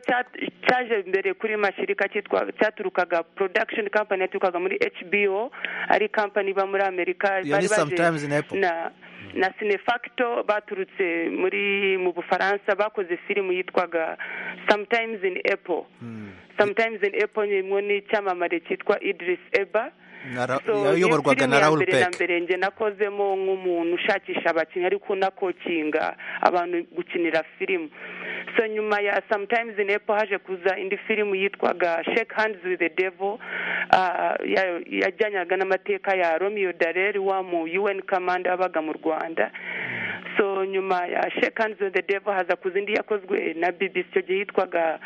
cyaje mbere kuri mashyirika cyitwa cyaturukaga porodakishoni kampani yaturukaga muri hbo ari kampani iba muri amerika bari baje na sinefacto baturutse muri mu bufaransa bakoze filime yitwaga sometimes in apple sometimes in apple ni imwe n'icyamamare cyitwa idris eba yayoborwaga na raul peke mbere nge nakozemo nk'umuntu ushakisha abakinnyi ariko unakokinga abantu gukinira filime so nyuma ya sometimes in apple haje kuza indi filime yitwaga shake hands with the devil yajyanyaga n'amateka ya romeo dareri wa mu un command wabaga mu rwanda so nyuma ya shake hands with the devil haza kuza indi yakozwe na bbc icyo gihe yitwaga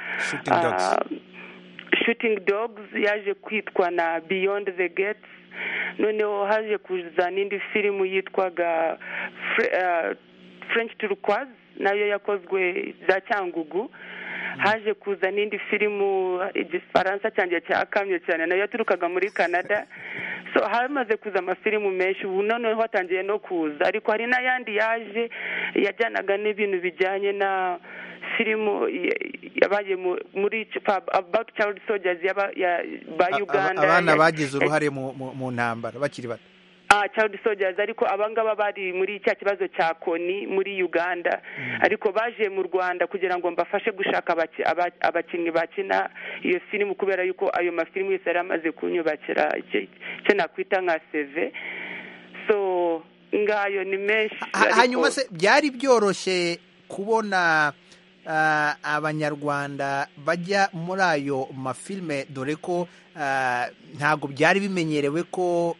shooting dogs yaje kwitwa na beyond the gates noneho haje kuza n'indi filime yitwaga french turquoise nayo yakozwe za cyangugu haje kuza n'indi filimu igifaransa cyanjye cyakamye cyane nayo yaturukaga muri canada so hamaze kuza amafilimu menshi ubu noneho hatangiye no kuza ariko hari n'ayandi yaje yajyanaga n'ibintu bijyanye na filimu yabaye muri about child soldiers ba uganda abana bagize uruhare mu ntambara bakiri bato child soldiers ariko abangaba bari muri cya kibazo cya koni muri uganda ariko baje mu rwanda kugira ngo mbafashe gushaka abakinnyi bakina iyo filime kubera yuko ayo mafilime yose yari amaze kunyubakira icyo nakwita nka seve so ngayo ni menshi hanyuma se byari byoroshye kubona abanyarwanda bajya muri ayo mafilime dore ko ntabwo byari bimenyerewe ko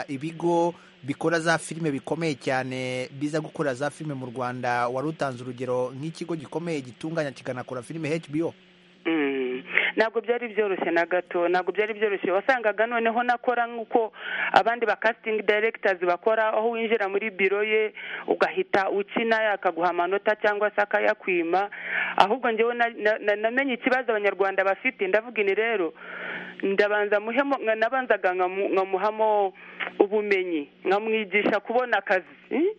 ibigo bikora za filime bikomeye cyane biza gukora za filime mu rwanda wari utanze urugero nk'ikigo gikomeye gitunganya kikanakora filime hbo ntabwo byari byoroshye na gato ntabwo byari byoroshye wasangaga noneho nakora nk'uko abandi ba casting directors bakora aho winjira muri biro ye ugahita ukina akaguha amanota cyangwa se akayakwima ahubwo ngewe namenye ikibazo abanyarwanda bafite ndavuga ini rero ndabanza muhemo nabanzaga nkamuhamo ubumenyi nkamwigisha kubona akazi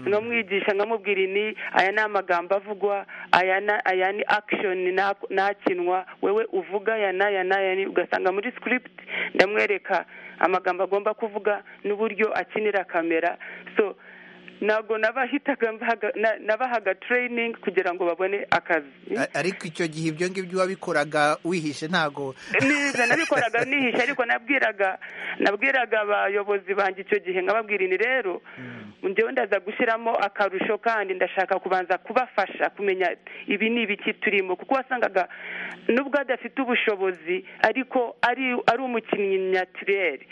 nkamwigisha nkamubwira ni aya ni amagambo avugwa aya ni akishoni nakinwa wewe uvuga aya n'aya n'aya ni ugasanga muri script ndamwereka amagambo agomba kuvuga n'uburyo akinira kamera so ntabwo nabahitaga nabahaga training kugira ngo babone akazi ariko icyo gihe ibyo ngibyo wabikoraga wihishe ntabwo niza nabikoraga nihishe ariko nabwiraga nabwiraga abayobozi banjye icyo gihe nkababwira ini rero njyewe ndaza gushyiramo akarusho kandi ndashaka kubanza kubafasha kumenya ibi ni ibiki turimo kuko wasangaga nubwo adafite ubushobozi ariko ari ari umukinnyi nyatirere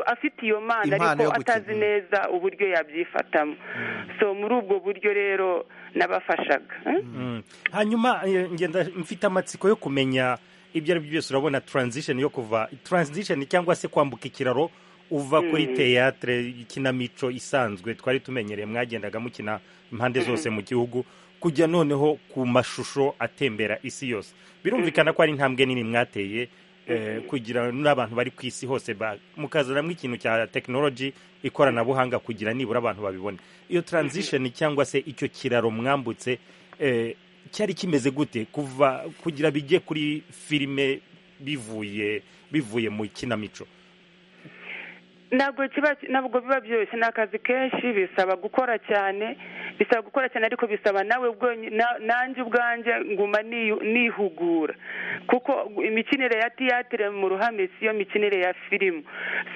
afite iyo mana ariko atazi neza uburyo ya by'ifatamo so muri ubwo buryo rero nabafashaga hanyuma ngenda mfite amatsiko yo kumenya ibyo ari byo byose urabona taranzisheni yo kuva taranzisheni cyangwa se kwambuka ikiraro uva kuri teyatere ikinamico isanzwe twari tumenyereye mwagendaga mukina impande zose mu gihugu kujya noneho ku mashusho atembera isi yose birumvikana ko ari intambwe nini mwateye kugira n'abantu bari ku isi hose mukazanamo ikintu cya tekinoloji ikoranabuhanga kugira nibura abantu babibone iyo taranzisheni cyangwa se icyo kiraro mwambutse cyari kimeze gute kuva kugira bijye kuri filime bivuye bivuye mu kinamico ntabwo kiba ntabwo biba byoroshye ni akazi kenshi bisaba gukora cyane bisaba gukora cyane ariko bisaba nawe nanjye ubwanjye nguma nihugura kuko imikinire ya tiyatire mu ruhame si yo mikinire ya filimu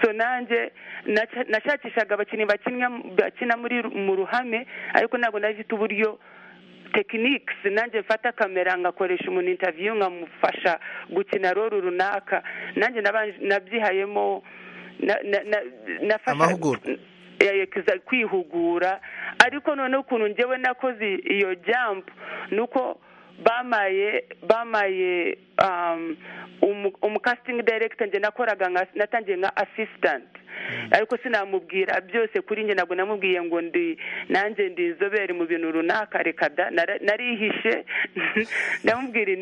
so nanjye nashakishaga abakinnyi bakina mu ruhame ariko ntabwo nabifite uburyo tekinike nanjye mfata kamera ngakoresha umuntu intaviyu nkamufasha gukina roro runaka nanjye nabyihayemo amahugurwa kwihugura ariko noneho ukuntu ngewe nakoze iyo jambu ni uko bamaye bamaye umukasitingi direkita njye nakoraga natangiye nka asisitanti ariko sinamubwira byose kuri njye ntabwo namubwiye ngo ndi nanjye ndi inzobere mu bintu runaka reka da narihishe ndamubwira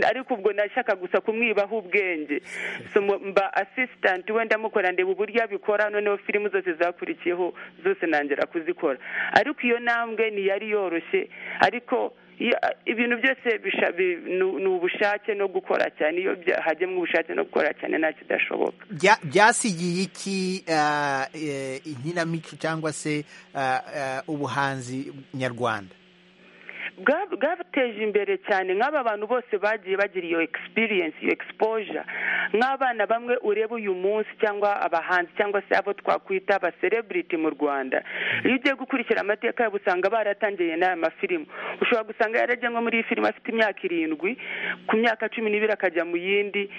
ariko ubwo nashaka gusa kumwibaho ubwenge mba asisitanti we ndamukora ndeba uburyo abikora noneho filimu zose zakurikiyeho zose ntangira kuzikora ariko iyo ntambwe ntiyari yoroshye ariko ibintu byose ni ubushake no gukora cyane iyo hajyemo ubushake no gukora cyane nta kidashoboka byasigiye iki inkinamico cyangwa se ubuhanzi nyarwanda bwateje imbere cyane nk'aba bantu bose bagiye bagira iyo experience iyo exposure nk'abana bamwe ureba uyu munsi cyangwa abahanzi cyangwa se abo twakwita aba celebrity mu rwanda iyo ugiye gukurikira amateka yabo usanga baratangiye n'aya mafilimu ushobora gusanga yarajya nko muri iyi filime afite imyaka irindwi ku myaka cumi n'ibiri akajya mu yindi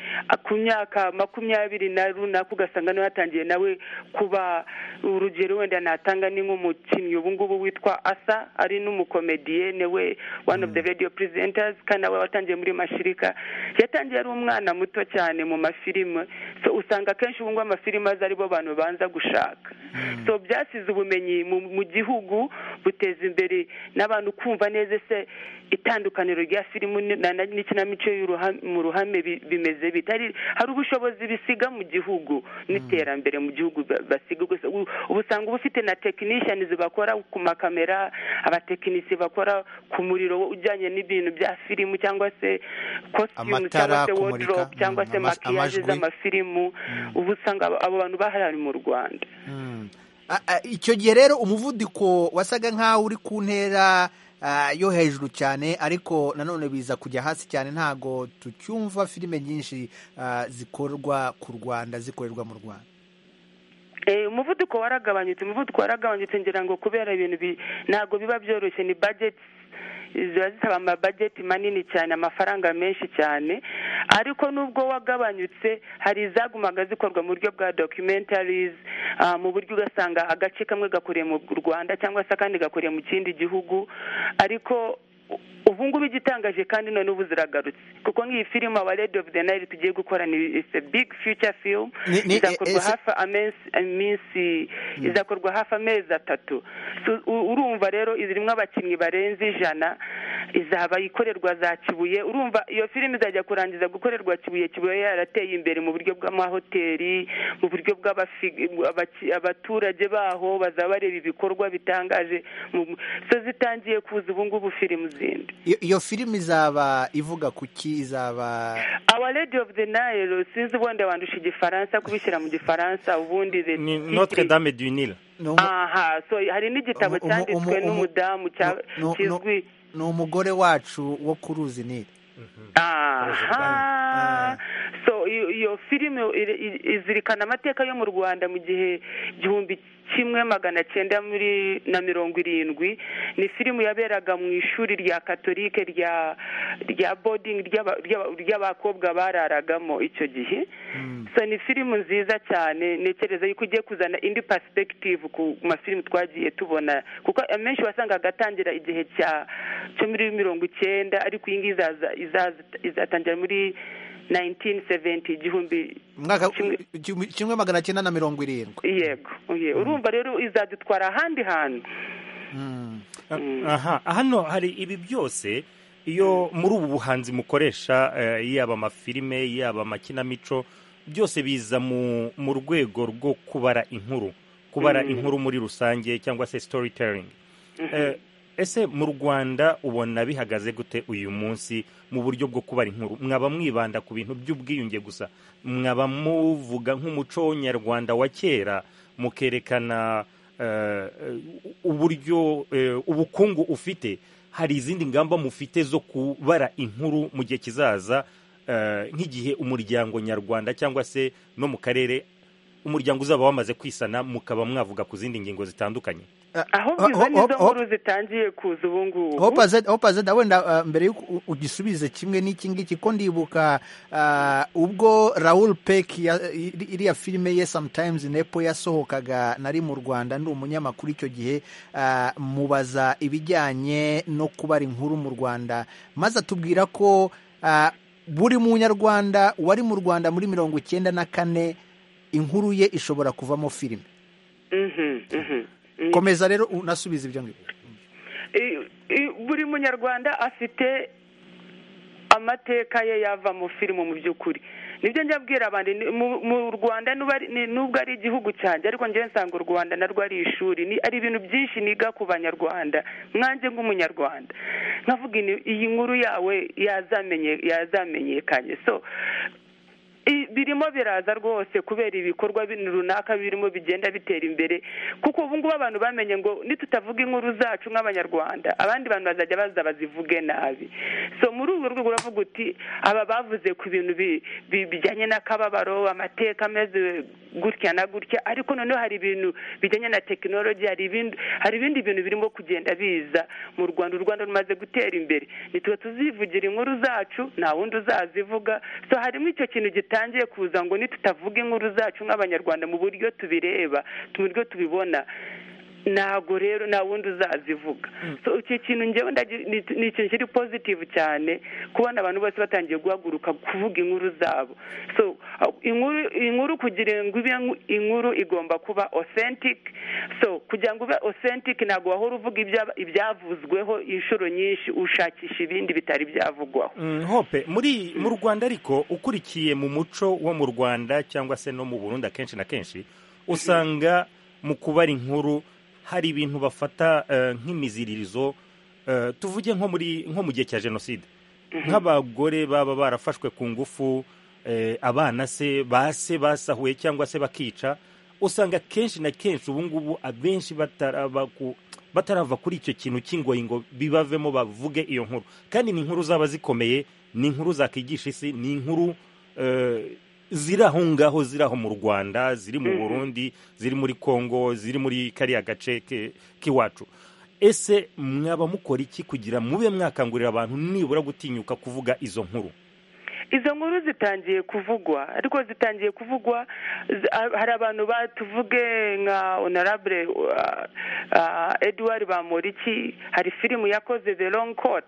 ku myaka makumyabiri na runaka ugasanga nawe yatangiye nawe kuba urugero wenda natanga ni nk'umukinnyi ubu ngubu witwa asa ari n'umukomediyene we one of the radio presenters kandi we watangiye muri mashirika yatangiye ari umwana muto cyane mu mafilime so usanga akenshi ngubu amafilime aza aribo bantu banza gushaka so byasize ubumenyi mu gihugu buteza imbere n'abantu kumva neza se itandukaniro rya filimu n'ikinamico mu ruhame bimeze bitari hari ubushobozi bisiga mu gihugu n'iterambere mu gihugu basiga gusa ubu usanga uba ufite na tekinishiyanizi bakora ku makamera abatekinisi bakora ku muriro ujyanye n'ibintu bya filimu cyangwa se kositimu cyangwa se wodoropu cyangwa se makiyaje z'amafilimu ubu usanga abo bantu bahari mu rwanda icyo gihe rero umuvuduko wasaga nk'aho uri ku ntera yo hejuru cyane ariko nanone biza kujya hasi cyane ntabwo tucyumva filime nyinshi zikorwa ku rwanda zikorerwa mu rwanda umuvuduko waragabanyutse umuvuduko waragabanyutse ngira ngo kubera ibintu ntabwo biba byoroshye ni bajeti ziba zisaba amabajeti manini cyane amafaranga menshi cyane ariko nubwo wagabanyutse hari izagumaga zikorwa mu buryo bwa documentaries mu buryo ugasanga agace kamwe gakoreye mu rwanda cyangwa se akandi gakoreye mu kindi gihugu ariko ubu ngubu igitangaje kandi none ubu ziragarutse kuko nk'iyi filime aba redi ofu de nayiri tugiye gukora ni isi bigi fiyuca filimu izakorwa hafi iminsi izakorwa hafi amezi atatu urumva rero irimo abakinnyi barenze ijana izaba ikorerwa za kibuye urumva iyo filime izajya kurangiza gukorerwa kibuye kibuye yarateye imbere mu buryo bw'amahoteli mu buryo bw'abaturage baho bazaba bareba ibikorwa bitangaje so zitangiye kuza ubu ngubu filime zindi iyo filime izaba ivuga ku ki izaba awa lady of the nile sinzi ubundi wandusha igifaransa kubishyira mu gifaransa ubundi ni notre dame du nil aha so hari n'igitabo cyanditswe n'umudamu kizwi ni umugore wacu wo ku ruzi nili aha so iyo filime izirikana amateka yo mu rwanda mu gihe igihumbi kimwe magana cyenda muri na mirongo irindwi ni filime yaberaga mu ishuri rya katolike rya rya bodingi ry'abakobwa bararagamo icyo gihe so ni filime nziza cyane ntekereza yuko ugiye kuzana indi pasipekitive ku mafilime twagiye tubona kuko amenshi wasangaga atangira igihe cyo muri mirongo icyenda ariko iyi ngiyi izatangira muri 1970 igihumbi mwaka kimwe magana cyenda na mirongo irindwi yego urumva rero izadutwara ahandi hantu aha hano hari ibi byose iyo muri ubu buhanzi mukoresha yaba amafilime yaba amakinamico byose biza mu rwego rwo kubara inkuru kubara inkuru muri rusange cyangwa se storytelling ese mu rwanda ubona bihagaze gute uyu munsi mu buryo bwo kubara inkuru mwaba mwibanda ku bintu by'ubwiyunge gusa mwaba muvuga nk'umuco nyarwanda wa kera mukerekana uburyo ubukungu ufite hari izindi ngamba mufite zo kubara inkuru mu gihe kizaza nk'igihe umuryango nyarwanda cyangwa se no mu karere umuryango uzaba wamaze kwisana mukaba mwavuga ku zindi ngingo zitandukanye aho biza nizo nkuru zitangiye kuza ubu ngubu hopa wenda mbere y'uko ugisubize kimwe n'iki ngiki ko ndibuka ubwo Raoul Peck iriya filime ye sometimes nepo yasohokaga nari mu rwanda ndi umunyamakuru icyo gihe mubaza ibijyanye no kubara inkuru mu rwanda maze atubwira ko buri munyarwanda wari mu rwanda muri mirongo icyenda na kane inkuru ye ishobora kuvamo filime komeza rero unasubiza ibyo ngibyo buri munyarwanda afite amateka ye yavamo filime mu by'ukuri nibyo njya abwira abantu mu rwanda nubwo ari igihugu cyanjye ariko njyewe nsanga u rwanda narwo ari ishuri ari ibintu byinshi niga ku banyarwanda mwanjye nk'umunyarwanda nkavuga iyi nkuru yawe yazamenyekanye so birimo biraza rwose kubera ibikorwa runaka birimo bigenda bitera imbere kuko ubu ngubu abantu bamenye ngo nitutavuga inkuru zacu nk'abanyarwanda abandi bantu bazajya baza bazivuge nabi so muri urwo rwego uravuga uti aba bavuze ku bintu bijyanye n'akababaro amateka ameze gutya na gutya ariko noneho hari ibintu bijyanye na tekinoloji hari ibindi bintu birimo kugenda biza mu rwanda u rwanda rumaze gutera imbere ntituba tuzivugira inkuru zacu nta wundi uzazivuga so harimo icyo kintu gitandukanye bitangiye kuza ngo nitutavuga inkuru zacu nk'abanyarwanda mu buryo tubireba mu buryo tubibona ntabwo rero nta wundi uzazivuga so iki kintu ngewe ni ikintu kiri pozitivu cyane kubona abantu bose batangiye guhaguruka kuvuga inkuru zabo so inkuru kugira ngo ibe inkuru igomba kuba authentic so kugira ngo ube authentic ntabwo wahora uvuga ibyavuzweho inshuro nyinshi ushakisha ibindi bitari byavugwaho hope muri mu rwanda ariko ukurikiye mu muco wo mu rwanda cyangwa se no mu burundi akenshi na kenshi usanga mu kubara inkuru hari ibintu bafata nk'imiziririzo tuvuge nko muri nko mu gihe cya jenoside nk'abagore baba barafashwe ku ngufu abana se base basahuye cyangwa se bakica usanga kenshi na kenshi ubu ngubu abenshi batarava kuri icyo kintu cy'ingoyingo bibavemo bavuge iyo nkuru kandi ni inkuru zaba zikomeye ni inkuru zakwigisha isi ni inkuru ziri aho ngaho ziri aho mu rwanda ziri mu burundi ziri muri congo ziri muri kariya gace k'iwacu ese mwaba mukora iki kugira mube mwakangurira abantu nibura gutinyuka kuvuga izo nkuru izo nkuru zitangiye kuvugwa ariko zitangiye kuvugwa hari abantu batuvuge nka honorable edouard bamuriki hari filime yakoze the long court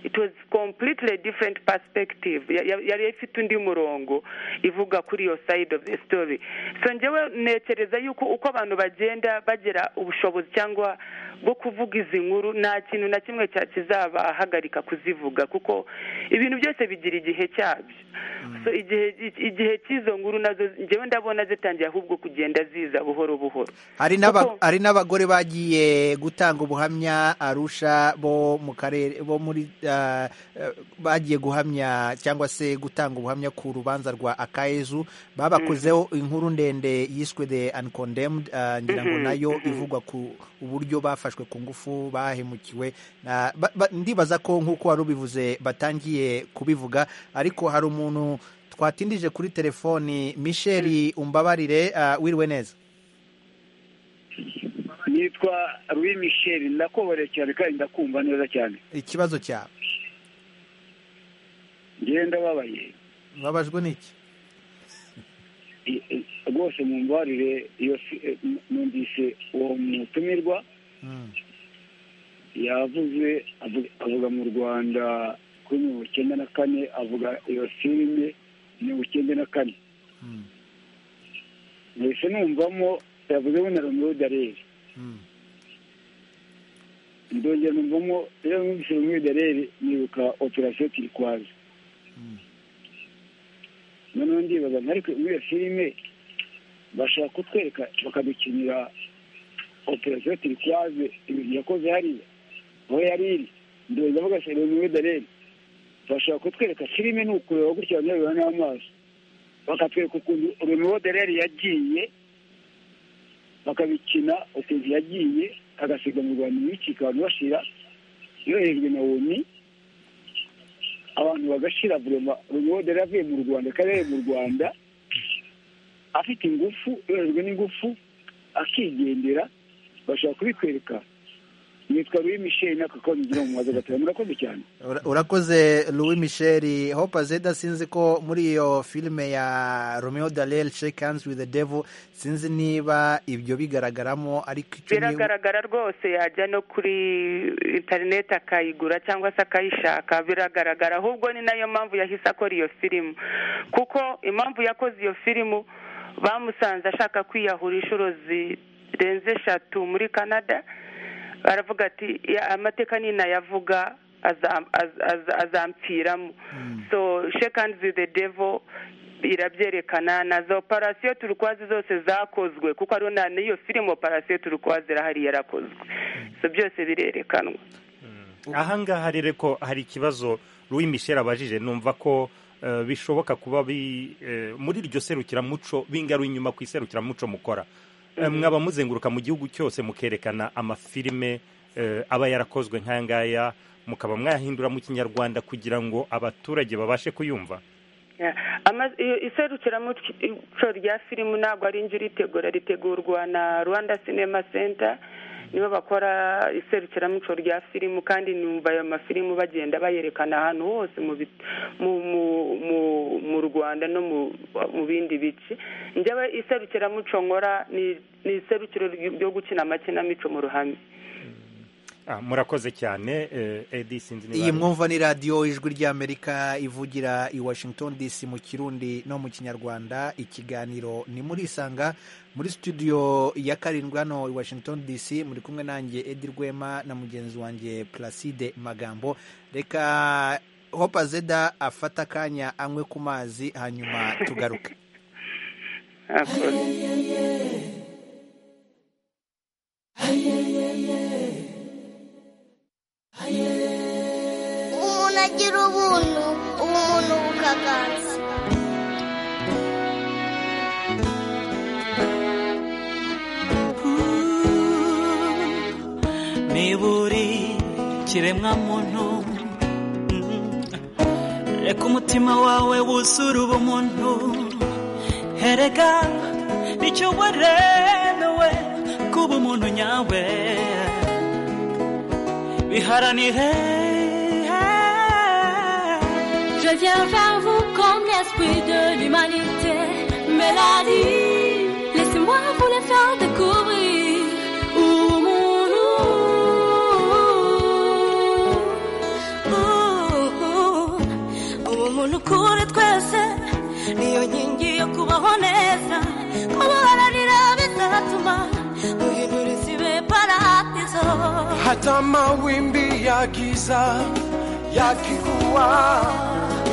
it was completely different perspective Ya- ya- yari ifite undi murongo ivuga kuri iyo side of the story so njyewe ntekereza yuko uko abantu bagenda bagira ubushobozi cyangwa bwo kuvuga izi nkuru nta kintu na kimwe cya kizabahagarika kuzivuga kuko ibintu byose bigira igihe cyabyo so igihe igihe cy'izo nkuru nazo njyewe ndabona zitangiye ahubwo kugenda ziza buhoro buhoro hari n'aba- Kuko- hari n'abagore bagiye gutanga ubuhamya arusha bo mu karere bo muri ah, eh, bagiye guhamya cyangwa se gutanga ubuhamya ku rubanza rwa akayezu babakozeho inkuru ndende yiswe the uncondemned ah, ngira ngo Mhm, nayo mhm. ivugwa ku uburyo bafashwe ku ngufu bahemukiwe na- ba- ba- ndibaza ko nk'uko wari ubivuze batangiye kubivuga ariko hari umuntu twatindije kuri telefoni misheli umbabarire ah, wiriwe neza nitwa Louis Michel ndakubabarira cyane kandi ndakumva neza cyane ikibazo cyawe njyewe ndababaye babajwe n'iki I- i- rwose mumbarire iyo si- eh, m- numvise uwo mutumirwa yavuze avu- avuga mu rwanda kuri mirongo icyenda na kane avuga iyo filime mirongo icyenda na kane mbese numvamo yavuzemo na romeo dareri ndongera numvamo rero numvise romeo dareri nibuka operasiyo turikwazi noneho ndibaza nka ariko muri iyo filime bashaka kutwereka bakadukinira operasiyo turikwaze ibintu yakoze hariya aho yari iri ndongera avuga se romeo dareri bashaka kutwereka filime ni ukureba gutya banyarwera n'amaso bakatwereka ukuntu romeo dareri yagiye bakabikina ukuntu yagiye agasiga mu rwanda imikika abantu bashira yoherejwe na woni abantu bagashira vurema romeo dareri avuye mu rwanda akarere mu rwanda afite ingufu yoherejwe n'ingufu akigendera bashobora kubitwereka nitwa louis michel n'aka kanya ugira mu mazu gatanu murakoze cyane Ura- urakoze louis michel hope azeda sinzi ko muri iyo filime ya romeo dalel shake hands with the devil sinzi niba ibyo bigaragaramo ariko icyo ni- biragaragara rwose yajya no kuri interineti akayigura cyangwa se akayishaka biragaragara ahubwo ni nayo mpamvu yahise akora iyo filimu kuko impamvu yakoze iyo filimu bamusanze ashaka kwiyahura inshuro zirenze eshatu muri canada baravuga ati "Ya- amateka ninayavuga azam- az- az- azampfiramo so shake hands with the devil irabyerekana na za operasiyo turukwazi zose zakozwe kuko hariho na n'iyo filime operasiyo turukwazi irahari yarakozwe so byose birerekanwa aha ngaha rero ko hari ikibazo Louis Michel abajije numva ko eh, bishoboka kuba bi- eh, muri iryo serukiramuco bingaruye inyuma ku iserukiramuco mukora Eh, Mhm. mwaba muzenguruka mu gihugu cyose mukerekana amafilime eh, aba yarakozwe nk'aya ngaya mukaba mwayahindura mu kinyarwanda kugira ngo abaturage babashe kuyumva Yeah. Ama- iyo- iserukiramuco rya filimu ntabwo ari njye uritegura ritegurwa na rwanda sinema senta nibo bakora iserukiramuco rya filimu kandi numva ayo mafilimu bagenda bayerekana ahantu hose mu bit- mu mu mu- mu rwanda no mu mu bindi bice njyewe iserukiramuco nkora ni ni iserukiro ry- ryo gukina amakinamico mu ruhame Ah, murakoze cyane eh, Eddie sinzi niba- iyi mwumva ni radiyo ijwi ry'amerika ivugira i washington dc mu kirundi no mu kinyarwanda ikiganiro ni murisanga muri studio ya karindwi hano i washington dc muri kumwe nanjye edi rwema na mugenzi wanjye placide magambo reka hope azeda afata akanya anywe ku mazi hanyuma tugaruke umuntu agira ubuntu umuntu bukaganza niba uri kiremwa muntu mm, reka umutima wawe wuzure ubumuntu herega nicyo waremewe kuba umuntu nyawe biharanire Je viens vers vous comme l'esprit de l'humanité. Mélanie, laissez-moi vous les faire découvrir. Ouh, mon loup. Ouh. niyo nkingi yo kubaho neza kubaharanira bizatuma duhindura isi ibe paradizo hata mawimbi ya giza yakikuwa,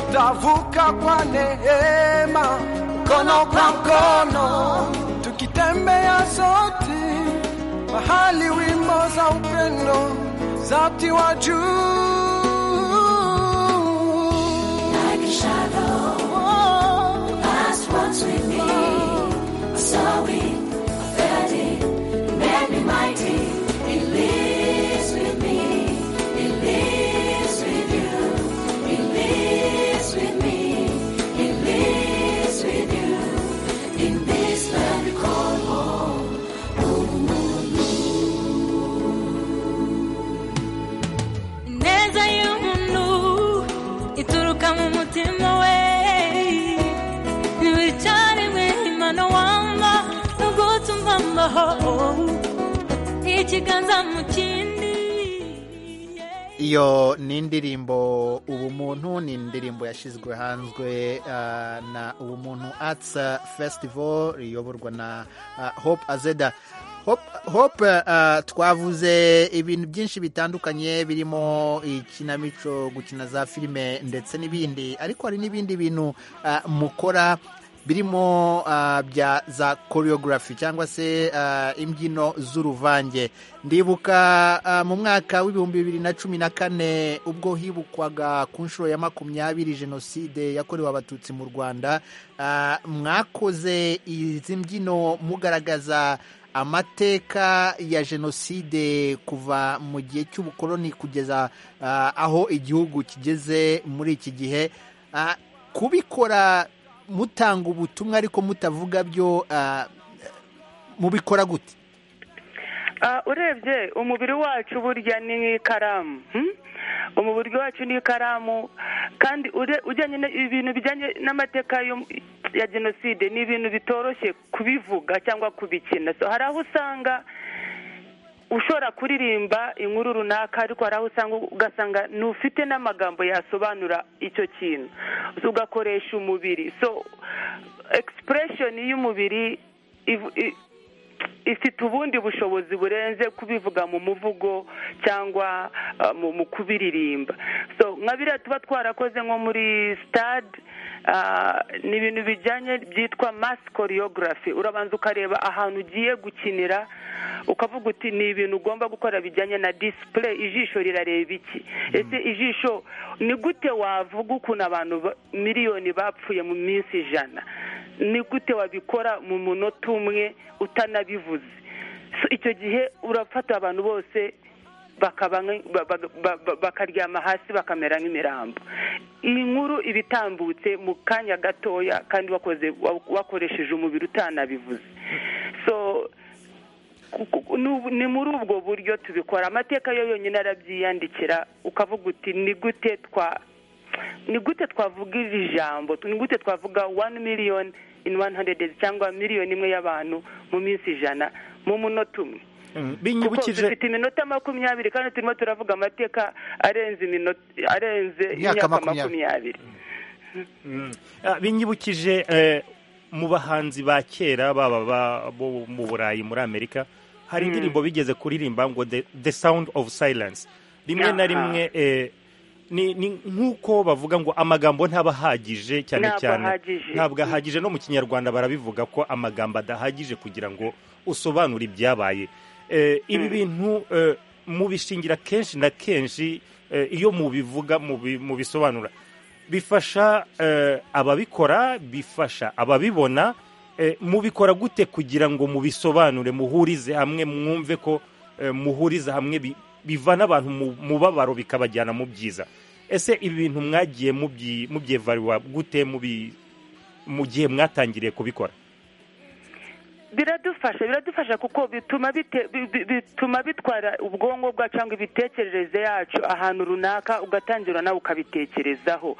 utavuka kwa neema, mkono kwa mkono, tukitembea sote mahali wimbo za upendo zati wa juu Like a shadow, that's what's with me. A sorry, a fairy, made me mighty. It lives with me. It lives with you. It lives with me. It lives with you. In this land we call home. ineza y'umuntu ituruka mu mutima we ntiwicarimwe imano wanga nubwo utumva mbaho ikiganza mu kindi iyo ni indirimbo ubumuntu ni indirimbo yashyizwe hanzwe ah, na ubumuntu arts festival riyoborwa na ah, hope azeda Hope- hope ah, twavuze ibintu byinshi bitandukanye birimo ikinamico gukina za filime ndetse n'ibindi ariko hari n'ibindi bintu ah, mukora birimo ah, bya za choreography cyangwa se ah, imbyino z'uruvange ndibuka ah, mu mwaka w'ibihumbi bibiri na cumi na kane ubwo hibukwaga ku nshuro ya makumyabiri jenoside yakorewe abatutsi mu rwanda ah, mwakoze izi mbyino mugaragaza amateka ya jenoside kuva mu gihe cy'ubukoloni kugeza ah, aho igihugu kigeze muri iki gihe Ah, kubikora mutanga ubutumwa ariko mutavuga byo ah, mubikora gute Ah, urebye umubiri wacu burya ni nk'ikaramu hmm? umubiri wacu ni ikaramu kandi ure- ujyanye na- ibintu bijyanye n'amateka yo- ya jenoside ni ibintu bitoroshye kubivuga cyangwa kubikina so hari aho usanga ushobora kuririmba inkuru runaka ariko hari aho usanga ugasanga ntufite n'amagambo yasobanura icyo kintu So, ugakoresha umubiri so expression y'umubiri ivu- i- ifite ubundi bushobozi burenze kubivuga mu muvugo cyangwa uh, mu mu kubiririmba so nka biriya tuba twarakoze nko muri stade uh, ni ibintu bijyanye byitwa mass choreography urabanza ukareba ahantu ugiye gukinira ukavuga uti ni ibintu ugomba gukora bijyanye na display ijisho rirareba iki ese ijisho ni gute wavuga ukuntu abantu ba- miliyoni bapfuye mu minsi ijana ni gute wabikora mu munota umwe utanabivuze So, icyo gihe urafata abantu bose bakaba nk- ba- ba- ba- ba- bakaryama hasi bakamera nk'imirambo iyi nkuru iba itambutse mu kanya gatoya kandi wakoze wa- wakoresheje umubiri utanabivuze so ku- nu- ni muri ubwo buryo tubikora amateka yo yonyine arabyiyandikira ukavuga uti ni gute twa ni gute twavuga iri jambo ni gute twavuga one million in one hundred days cyangwa miliyoni imwe y'abantu mu minsi ijana mu munota umwe kuko binyibukije dufite iminota makumyabiri kandi turimo turavuga amateka arenze iminota arenze Imyaka imyaka makumyabiri. makumyabiri Ah, binyibukije eh, mu bahanzi ba kera baba ba- bo mu burayi muri amerika hari Mm. indirimbo bigeze kuririmba ngo the, the sound of silence rimwe na Aha. rimwe eh, ni ni nk'uko bavuga ngo amagambo ntaba ahagije cyane Ntabwo cyane ahagije. ntabwo ahagije no mu kinyarwanda barabivuga ko amagambo adahagije kugira ngo usobanure ibyabaye Eh, ibi bintu eh, mubishingira kenshi na kenshi eh, iyo mubivuga mubi- mubisobanura bifasha eh, ababikora bifasha ababibona eh, mubikora gute kugira ngo mubisobanure muhurize hamwe mwumve ko eh, muhuriza hamwe bi- bivana abantu mu mubabaro bikabajyana mu byiza ese ibi bintu mwagiye mubyi- mubyevariwa gute mubi- mu gihe mwatangiriye kubikora biradufasha biradufasha kuko bituma bite- bi- bi- bituma bitwara ubwonko bwacu cyangwa imitekerereze yacu ahantu runaka ugatangira nawe ukabitekerezaho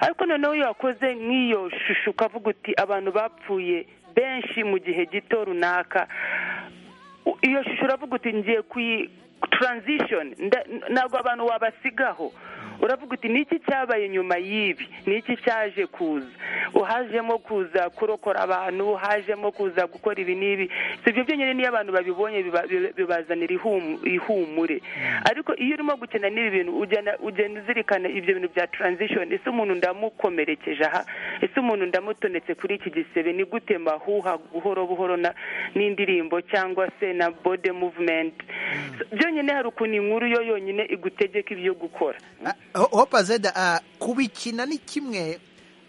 ariko noneho iyo wakoze nk'iyo shusho ukavuga uti abantu bapfuye benshi mu gihe gito runaka u- iyo shusho uravuga uti ngiye kuyi transition nda- ntabwo abantu wabasigaho uravuga uti ni iki cyabaye nyuma y'ibi ni iki cyaje kuza uhajemo kuza kurokora abantu uhajemo kuza gukora ibi n'ibi si ibyo byonyine niyo abantu babibonye biba- biba- bibazanira ihumu- ihumure ariko iyo urimo gukina n'ibi bintu ugenda ugenda uzirikana ibyo bintu bya transition ese umuntu ndamukomerekeje aha ese umuntu ndamutonetse kuri iki gisebe ni gute mahuha buhoro buhoro na n'indirimbo cyangwa se na body movement So, byonyine hari ukuntu inkuru yo yonyine igutegeka ibyo gukora hopa zeda ah, kubikina ni kimwe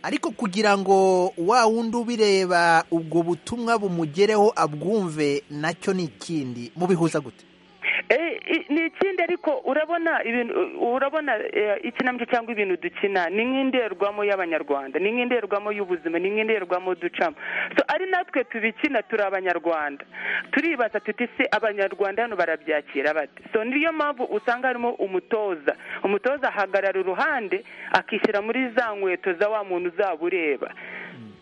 ariko kugira ngo wa wundi ubireba ubwo butumwa bumugereho abwumve nacyo ni ikindi mubihuza gute Eh, i- ni ikindi ariko urabona ibintu urabona eh, ikinamico cyangwa ibintu dukina ni nk'indorerwamo y'abanyarwanda ni nk'indorerwamo y'ubuzima ni nk'indorerwamo ducamo so ari natwe tubikina turi abanyarwanda turibaza tuti se abanyarwanda hano barabyakira bate so niyo mpamvu usanga harimo umutoza umutoza ahagarara uruhande akishyira muri za nkweto za wa muntu uzaba ureba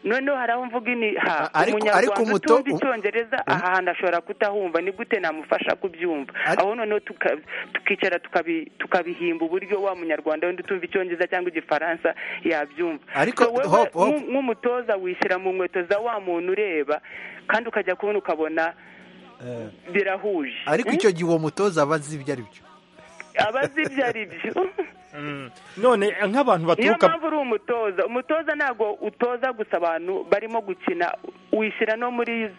noneho hari aho mvuga ini ha A- ariko- ariko umunyarwanda umuto- utumva icyongereza aha hantu ashobora kutahumva ni gute namufasha kubyumva aho noneho tuka- tukicara tukabi- tukabihimba uburyo wa munyarwanda wenda utumva icyongereza cyangwa igifaransa yabyumva Ariko, So wewe Hope, Hope. nk'u- nk'umutoza wishyira mu nkweto za wa muntu ureba kandi ukajya kubona ukabona birahuje ariko Mm? icyo gihe uwo mutoza aba azi ibyo ari byo aba azi ibyo ari byo none nk'abantu niyo baturuka mpamvu uri umutoza umutoza ntabwo utoza gusa abantu barimo gukina wishyira no muri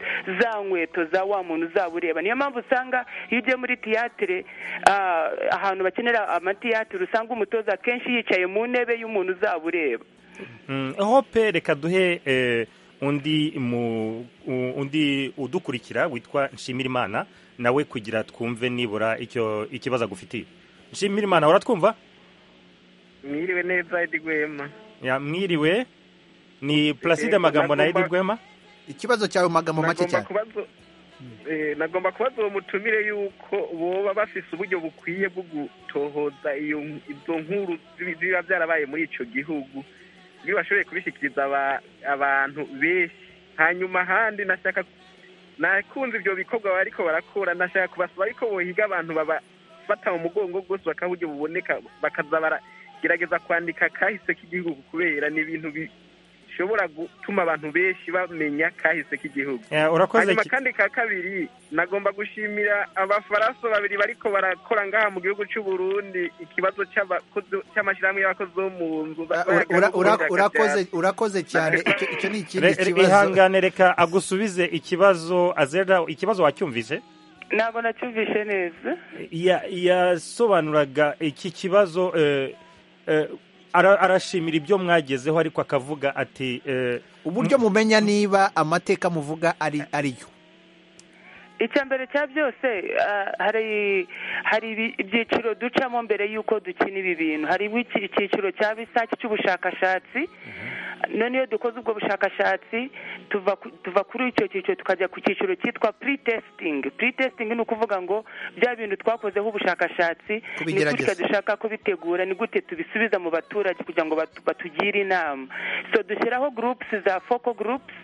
za nkweto za wa muntu uzaba ureba niyo mpamvu usanga iyo ugiye muri tiyatire ah, ahantu bakenera amatiyatire usanga umutoza akenshi yicaye mu ntebe y'umuntu uzaba ureba Mm, hope reka duhe eh, undi mu u- undi udukurikira witwa nshimirimana nawe kugira twumve nibura icyo ikibazo agufitiye nshimirimana uratwumva mwiriwe neza Edi Rwema Ya, mwiriwe ni placide magambo na edi Nagomba- rwema ikibazo cyawe mu magambo make nagomba cyane kubaza eh, nagomba kubaza uwo mutumire yuko boba bafise uburyo bukwiye bwo gutohoza iyo izo nkuru zibi- ziba byarabaye muri ico gihugu iyo bashoboye kubishikiriza aba- abantu benshi hanyuma ahandi nashaka nakunze ibyo bikorwa bariko barakora nashaka kubasaba ariko bohiga abantu babafata mu mugongo rwose bakaba uburyo buboneka bakaza baragerageza kwandika kahise k'igihugu kubera ni ibintu bi- bishobora gutuma abantu benshi bamenya kahise k'igihugu Eh, urakoze hanyuma ki- kandi ka kabiri nagomba gushimira abafaraso babiri bariko barakora ngaha mu gihugu c'u Burundi ikibazo c'abakozi- c'amashirahamwe y'abakozi bo mu nzu ba- Ura- ura- ura- bayaga- urakoze urakoze cyane icyo icyo ni ikindi Re- re- kibazo ihangane reka agusubize ikibazo azera ikibazo wacyumvise ntabwo nacyumvishe neza Ya- yasobanuraga iki kibazo eh, eh, ara- arashimira ibyo mwagezeho ariko akavuga ati eh, uburyo mumenya niba amateka muvuga ari ari yo icya mbere cya byose ah, hari hari ibi- ibyiciro ducamo mbere y'uko dukina ibi bintu hari iki- icyiciro cya bisaki cy'ubushakashatsi none iyo dukoze ubwo bushakashatsi tuva ku- tuva kuri icyo cyiciro tukajya ku cyiciro cyitwa pre-testing pre-testing ni ukuvuga ngo bya bintu twakozeho ubushakashatsi ni Kubigerageza. gutya dushaka kubitegura ni gute tubisubiza mu baturage kugira ngo batu- batugire inama so dushyiraho groups za focal groups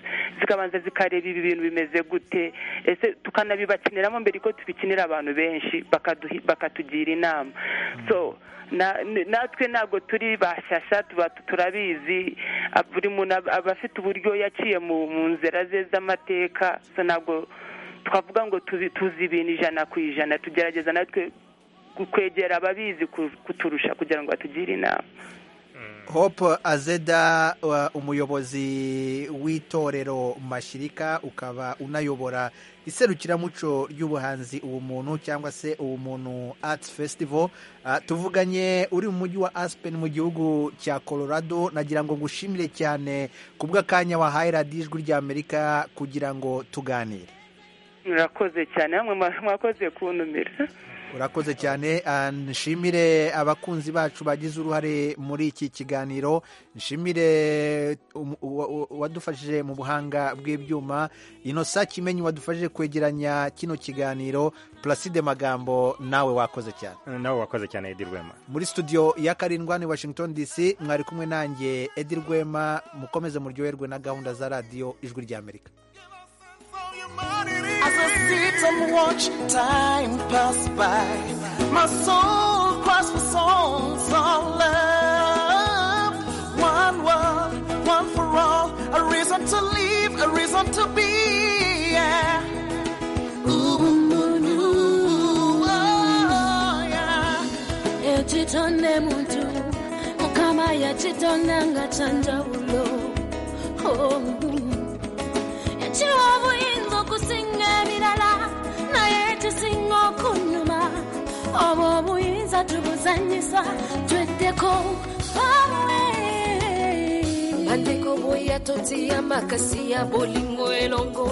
zikabanza zikareba ibi bintu bimeze gute ese tukanabibakiniramo mbere ko tubikinira abantu benshi bakaduhi- bakatugira inama so na- n- natwe ntabwo turi bashyashya tuba turabizi ah, buri muntu aba aba afite uburyo yaciye mu mu nzira ze z'amateka so ntabwo twavuga ngo tuzi tuzi ibintu ijana ku ijana tugerageza natwe ku- kwegera ababizi ku- kuturusha kugira ngo batugire inama hope azeda wa- umuyobozi w'itorero mashirika ukaba unayobora iserukiramuco ry'ubuhanzi ubumuntu cyangwa se ubumuntu arts festival Ah, tuvuganye uri mu mujyi wa aspen mu gihugu cya colorado nagira ngo ngushimire cyane ku bw'akanya wahaye radiyo ijwi ry'amerika kugira ngo tuganire murakoze cyane namwe mwa- mwakoze kuntumira urakoze cyane ah, nshimire abakunzi bacu bagize uruhare muri iki kiganiro nshimire um- uwa- uwa- uwadufashije mu buhanga bw'ibyuma inosa kimenyi wadufashije kwegeranya kino kiganiro placide magambo nawe wakoze cyane nawe wakoze cyane edi rwema muri studio ya karindwa ni washington dc mwari kumwe nanjye edi rwema mukomeze muryoherwe na gahunda za radiyo ijwi ry'amerika As I sit and watch time pass by, my soul cries for songs of love. One world, one for all, to live, a reason to be. Yeah. Oh, yeah. echitonde muntu mukama yachitonda ngachanjawulo ekiwa obuyinza okusinga ebirala naye ekisinga okunyuma obwo obuyinza tubuzanyisa tweddeko pamwe bandeko boya totia makasi ya bolingo elongo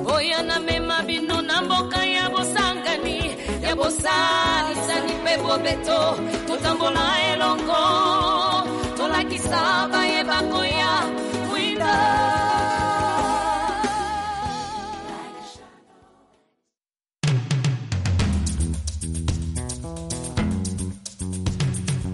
boya na mema bino na mboka ya bosangani ya bosalisani mpe bobeto totambola elongo tolakisa